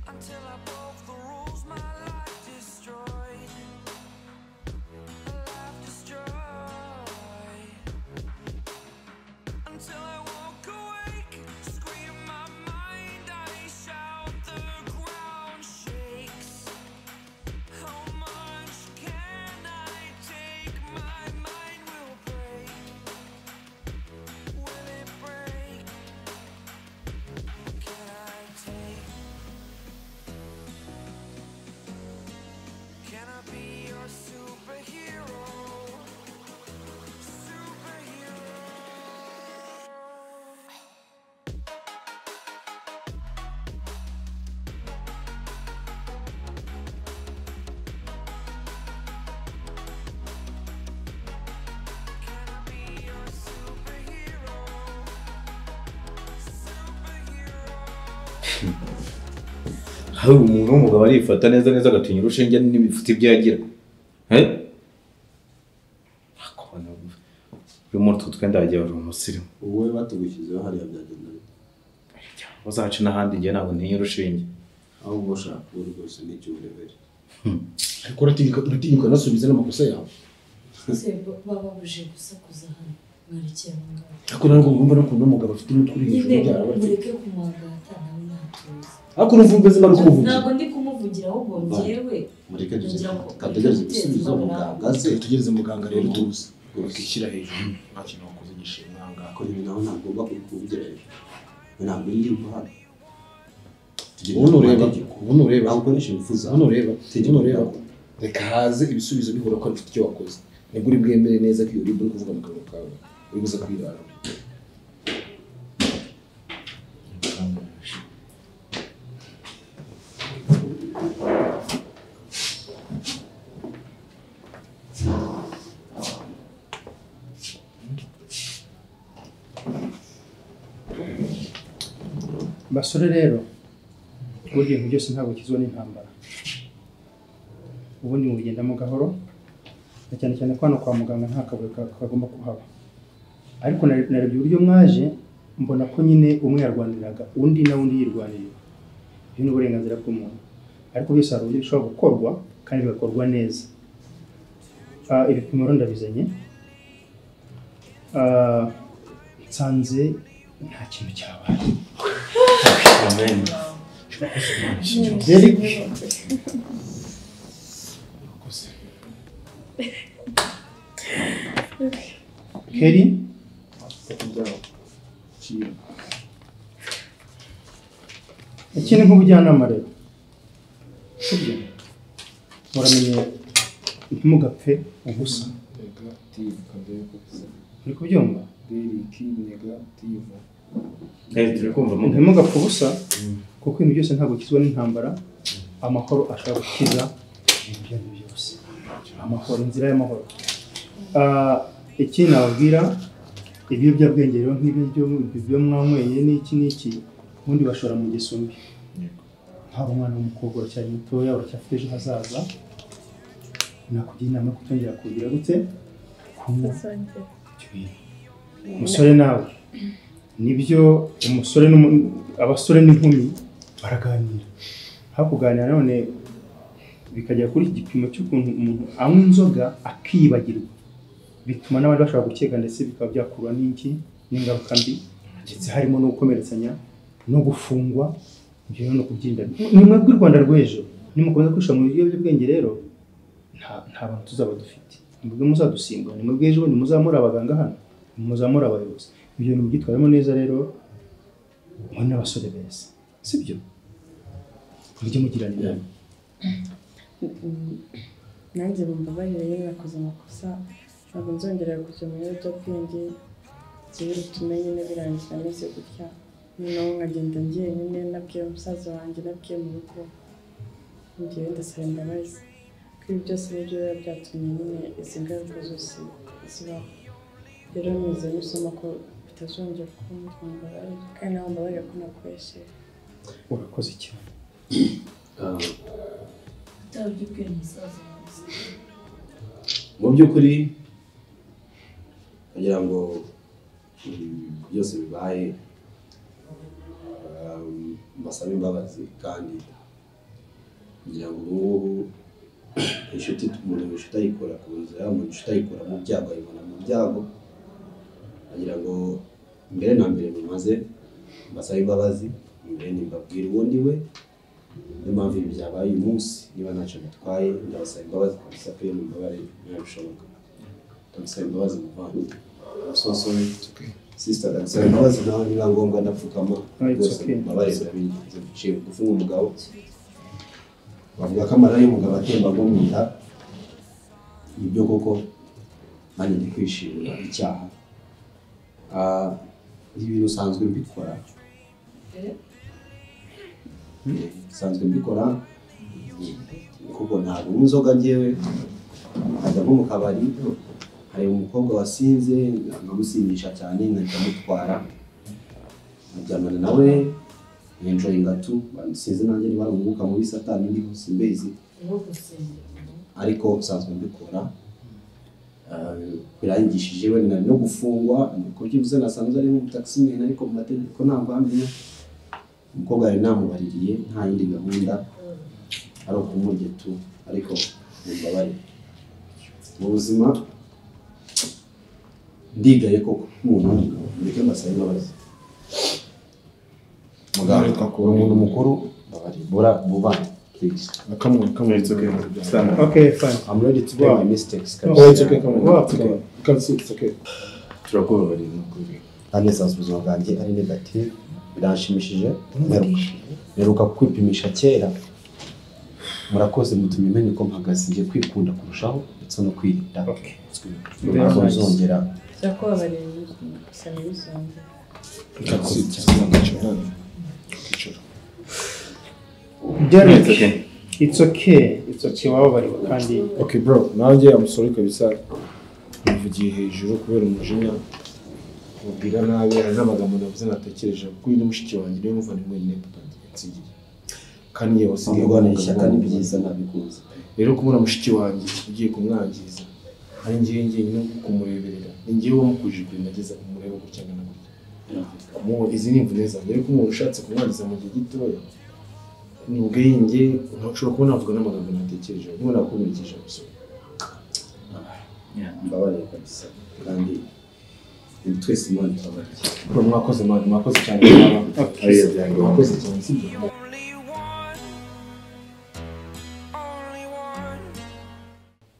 until I broke the rules. My life destroyed. Life destroyed. Until I woke awake, scream my mind. I shout, the ground shakes. hari umuntu w'umugabo arifata neza neza agatinya urushinge n'ibifite ibyo yagira Eh? Ako bana, uyu muntu utwo twenda wagiye wari umusirimu wowe batugushyizeho hariya byagenda bite uzaca n'ahandi njye ntabwo ntinya urushinge ahubwo ushaka uwo rwose n'icyo urebere ariko uratinyuka uratinyuka nasubize n'amakosa yawe Ese baba buje gusakuza hano mwarekeye aho ngaho ariko ntabwo ngomba no kubona umugabo afite umutwe uri hejuru nyine y'ubyara bati mureke kumwagata nawe ntatuzi ariko n'umvumbe zimara kumuvugira ntabwo ndi kumuvugira ahubwo njyewe mureke ngira ngo tugereze mfite igisubizo ikibazo muganga nawe. aze tugereze muganga rero tuze ukishyira hejuru nta kintu wakoze gishimwa muganga ariko nyine nawe ntagomba kubikubwira hejuru ntabwo ndi guhana ubundi ureba ubundi ureba ntabwo nishe bifuza ubundi ureba ubundi ureba reka haze ibisubizo bihura ko bifite icyo wakoze nibwo uri bwemere neza ko iyo uri buri kuvuga mu kanwa kawe uri buze kwirara basore rero burya ibintu byose ntabwo kizwa n'intambara ubundi mubigendamo gahoro na cyane cyane ko hano kwa muganga nta kabuye ka- kagomba kuhaba ariko nare- narebye uburyo mwaje mbona ko nyine umwe yarwaniraga undi na undi yirwanirira ibyo ni uburenganzira bw'umuntu ariko byose hari uburyo bishobora gukorwa kandi bigakorwa neza Ah, ibipimo rero ndabizanye Ah, nsanze nta kintu cyabaye Kelly iki ni nk'ubujyanama rero sibyo muramenye ntimugapfe ubusa uri kubyumva Eh, turi kumva mu- ntimugapfe ubusa kuko ibintu byose ntabwo kizwa n'intambara amahoro ashobora gukiza ibintu ibyo ari byo byose amahoro inzira y'amahoro Ah, iki nababwira ibiyobyabwenge rero nk'ibiryo ibyo mwanyweye n'iki n'iki ubundi bashora mu ngeso mbi haba umwana w'umukobwa uracyari mutoya uracyafite ejo hazaza nakugira inama yo kutongera kugira gute kunywa ibyo bintu umusore nawe nibyo umusore n'umu- abasore n'inkumi baraganira aho kuganira none bikagera kuri iki gipimo cy'ukuntu umuntu anywa inzoga akibagirwa bituma n'abandi bashobora gukeka ndetse bikaba byakurwa n'iki n'ingaruka mbi ndetse harimo no gukomeretsanya no gufungwa ibyo rero ni ukubyirinda ni mwebwe u rwanda rw'ejo nimukomeza kwishora mu biyobyabwenge rero nta nta bantu tuzaba dufite mwebwe muzadusimbura ni mwebwe ejo bundi muzamura abaganga hano muzamura abayobozi ibyo bintu byitwaremo neza rero mwe n'abasore beza sibyo mujye mugirana inama nanjye mumbabarire rero nakoze amakosa ntabwo nzongera kujya mu biyobyabwenge njyewe bitume nyine birangira ameze gutya noneho nkagenda njyenyine nabwiye musaza wanjye nabwiye mu rugo njyewe ndasaba imbabazi ko ibi byose nibyo biba byatumye nyine izi ngaruka zose zibaho rero nizeye isomo ko bitazongera ukundi mumbabarire kandi nawe mbabarire ko nakoresheje urakoze cyane utabye ubwira umusaza wawe mu by'ukuri kugira ngo ibi byose bibaye um, mbasabe imbabazi kandi kugira ngo ubu ngubu inshuti umuntu inshuti ayikura ku nzira umuntu inshuti ayikura mu byago ayibona mu byago kugira ngo mbere na mbere mumaze mbasabe imbabazi mbere nimbabwira uwo ndi we niyo mpamvu ibi byabaye uyu munsi niba ntacyo bitwaye ndabasaba imbabazi kabisa pe mumbabarire niba bishoboka ndabasaba imbabazi muvandimwe abasosowe sisita ndabasaba imbabazi nawe niba ngombwa ndapfukama Ah, it's rwose okay. mumbabarire ndabigize guciye bugufi nk'umugabo bavuga ko amarira y'umugabo atemba agwa mu nda nibyo koko nanjye ndi kwishimira icyaha Ah, ibintu usanzwe mbikora nsanzwe mbikora kuko ntabwo unywa inzoga ngewe nkajya nko mu kabari hari umukobwa wasinze nkamusindisha cyane nkajya mutwara nkajyana nawe enjoyinga tu sinzi nanjye niba ari umwuka mubi satani ndiho simbizi uwo gusengera ariko usanzwe mbikora Eh, birangishije wenda nari no gufungwa ku byibuze nasanzwe ari nk'umutakisimeni ariko mu mategeko ntabwo amenya umukobwa yari namubaririye nta yindi gahunda ari ukumurya tu ariko mumbabare mu buzima ndigaye koko umuntu mureke mbasabe imbabazi muganga uri umuntu mukuru mbabarira bura bubane please Come on, come on. It's okay. Stand up. Okay, fine. I'm ready to make my mistakes. No, it's okay. Come on. Wow. It's okay. Come sit. It's okay. turakubabarira n'ukuri nanjye nsanzwe ubuzima bwanjye ari negative biranshimishije mperuka mperuka kwipimisha kera murakoze mutumye menya uko mpagaze ngiye kwikunda kurushaho ndetse no kwirinda ntabwo nzongera byakubabarira gusa ntibisonge Derek, it's okay. It's okay. Wababariwe kandi Okay, bro. Nanjye I'm sorry kabisa. Navugiye hejuru kubera umujinya. Mubwira nabi hari n'amagambo navuze natekereje kuko uyu ni mushiki wanjye niwe muvandimwe nyine tutangiye nsigiye. Kandi yewe wasigaye Kurwana ishyaka ni byiza, nabikuzi. Rero kumura mushiki wanjye ugiye kumwangiza. Ari njyewe njyenyine wo kumureberera. Ni njyewe wamukujije ibyo nageza kumureba gutya ngana gutya. Mu izi ni imvune zanjye ariko umuntu ushatse kumwangiza mu gihe gitoya ni ubwenge ntushobora kuba navuga n'amagambo natekereje niba nakumurikije gusa mbabarira kabisa kandi twese imana itabarira bro mwakoze mwana mwakoze cyane mwakoze cyane sibyo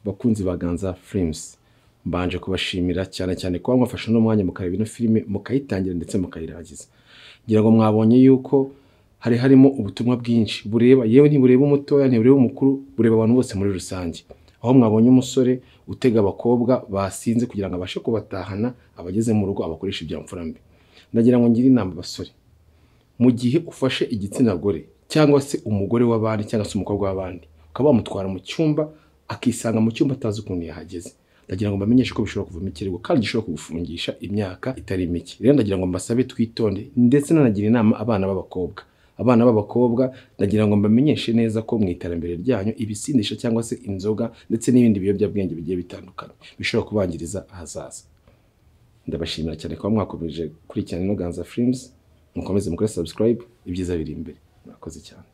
bakunzi ba ganza firimusi mbanje kubashimira cyane cyane kuba mwafashe uno mwanya mukareba ino filime mukayitangira ndetse mukayirangiza ngira ngo mwabonye yuko hari harimo ubutumwa bwinshi bureba yewe ntibureba umutoya ntibureba umukuru bureba abantu bose muri rusange aho mwabonye umusore utega abakobwa basinze kugira ngo abashe kubatahana abageze mu rugo abakoresha ibyamfura mbi ndagira ngo ngire inama abasore mu gihe ufashe igitsina gore cyangwa se umugore w'abandi cyangwa se umukobwa w'abandi ukaba wamutwara mu cyumba akisanga mu cyumba atazi ukuntu yahageze ndagira ngo mbamenyeshe ko bishobora kuvamo ikirego kandi gishobora kugufungisha imyaka itari mike rero ndagira ngo mbasabe twitonde ndetse nanagira inama abana b'abakobwa abana b'abakobwa ndagira ngo mbamenyeshe neza ko mu iterambere ryanyu ibisindisha cyangwa se inzoga ndetse n'ibindi biyobyabwenge bigiye bitandukanye bishobora kubangiriza ahazaza ndabashimira cyane kuba mwakomeje gukurikirana ino ganza firimusi mukomeze mukore sabusikarayibu ibyiza biri imbere murakoze cyane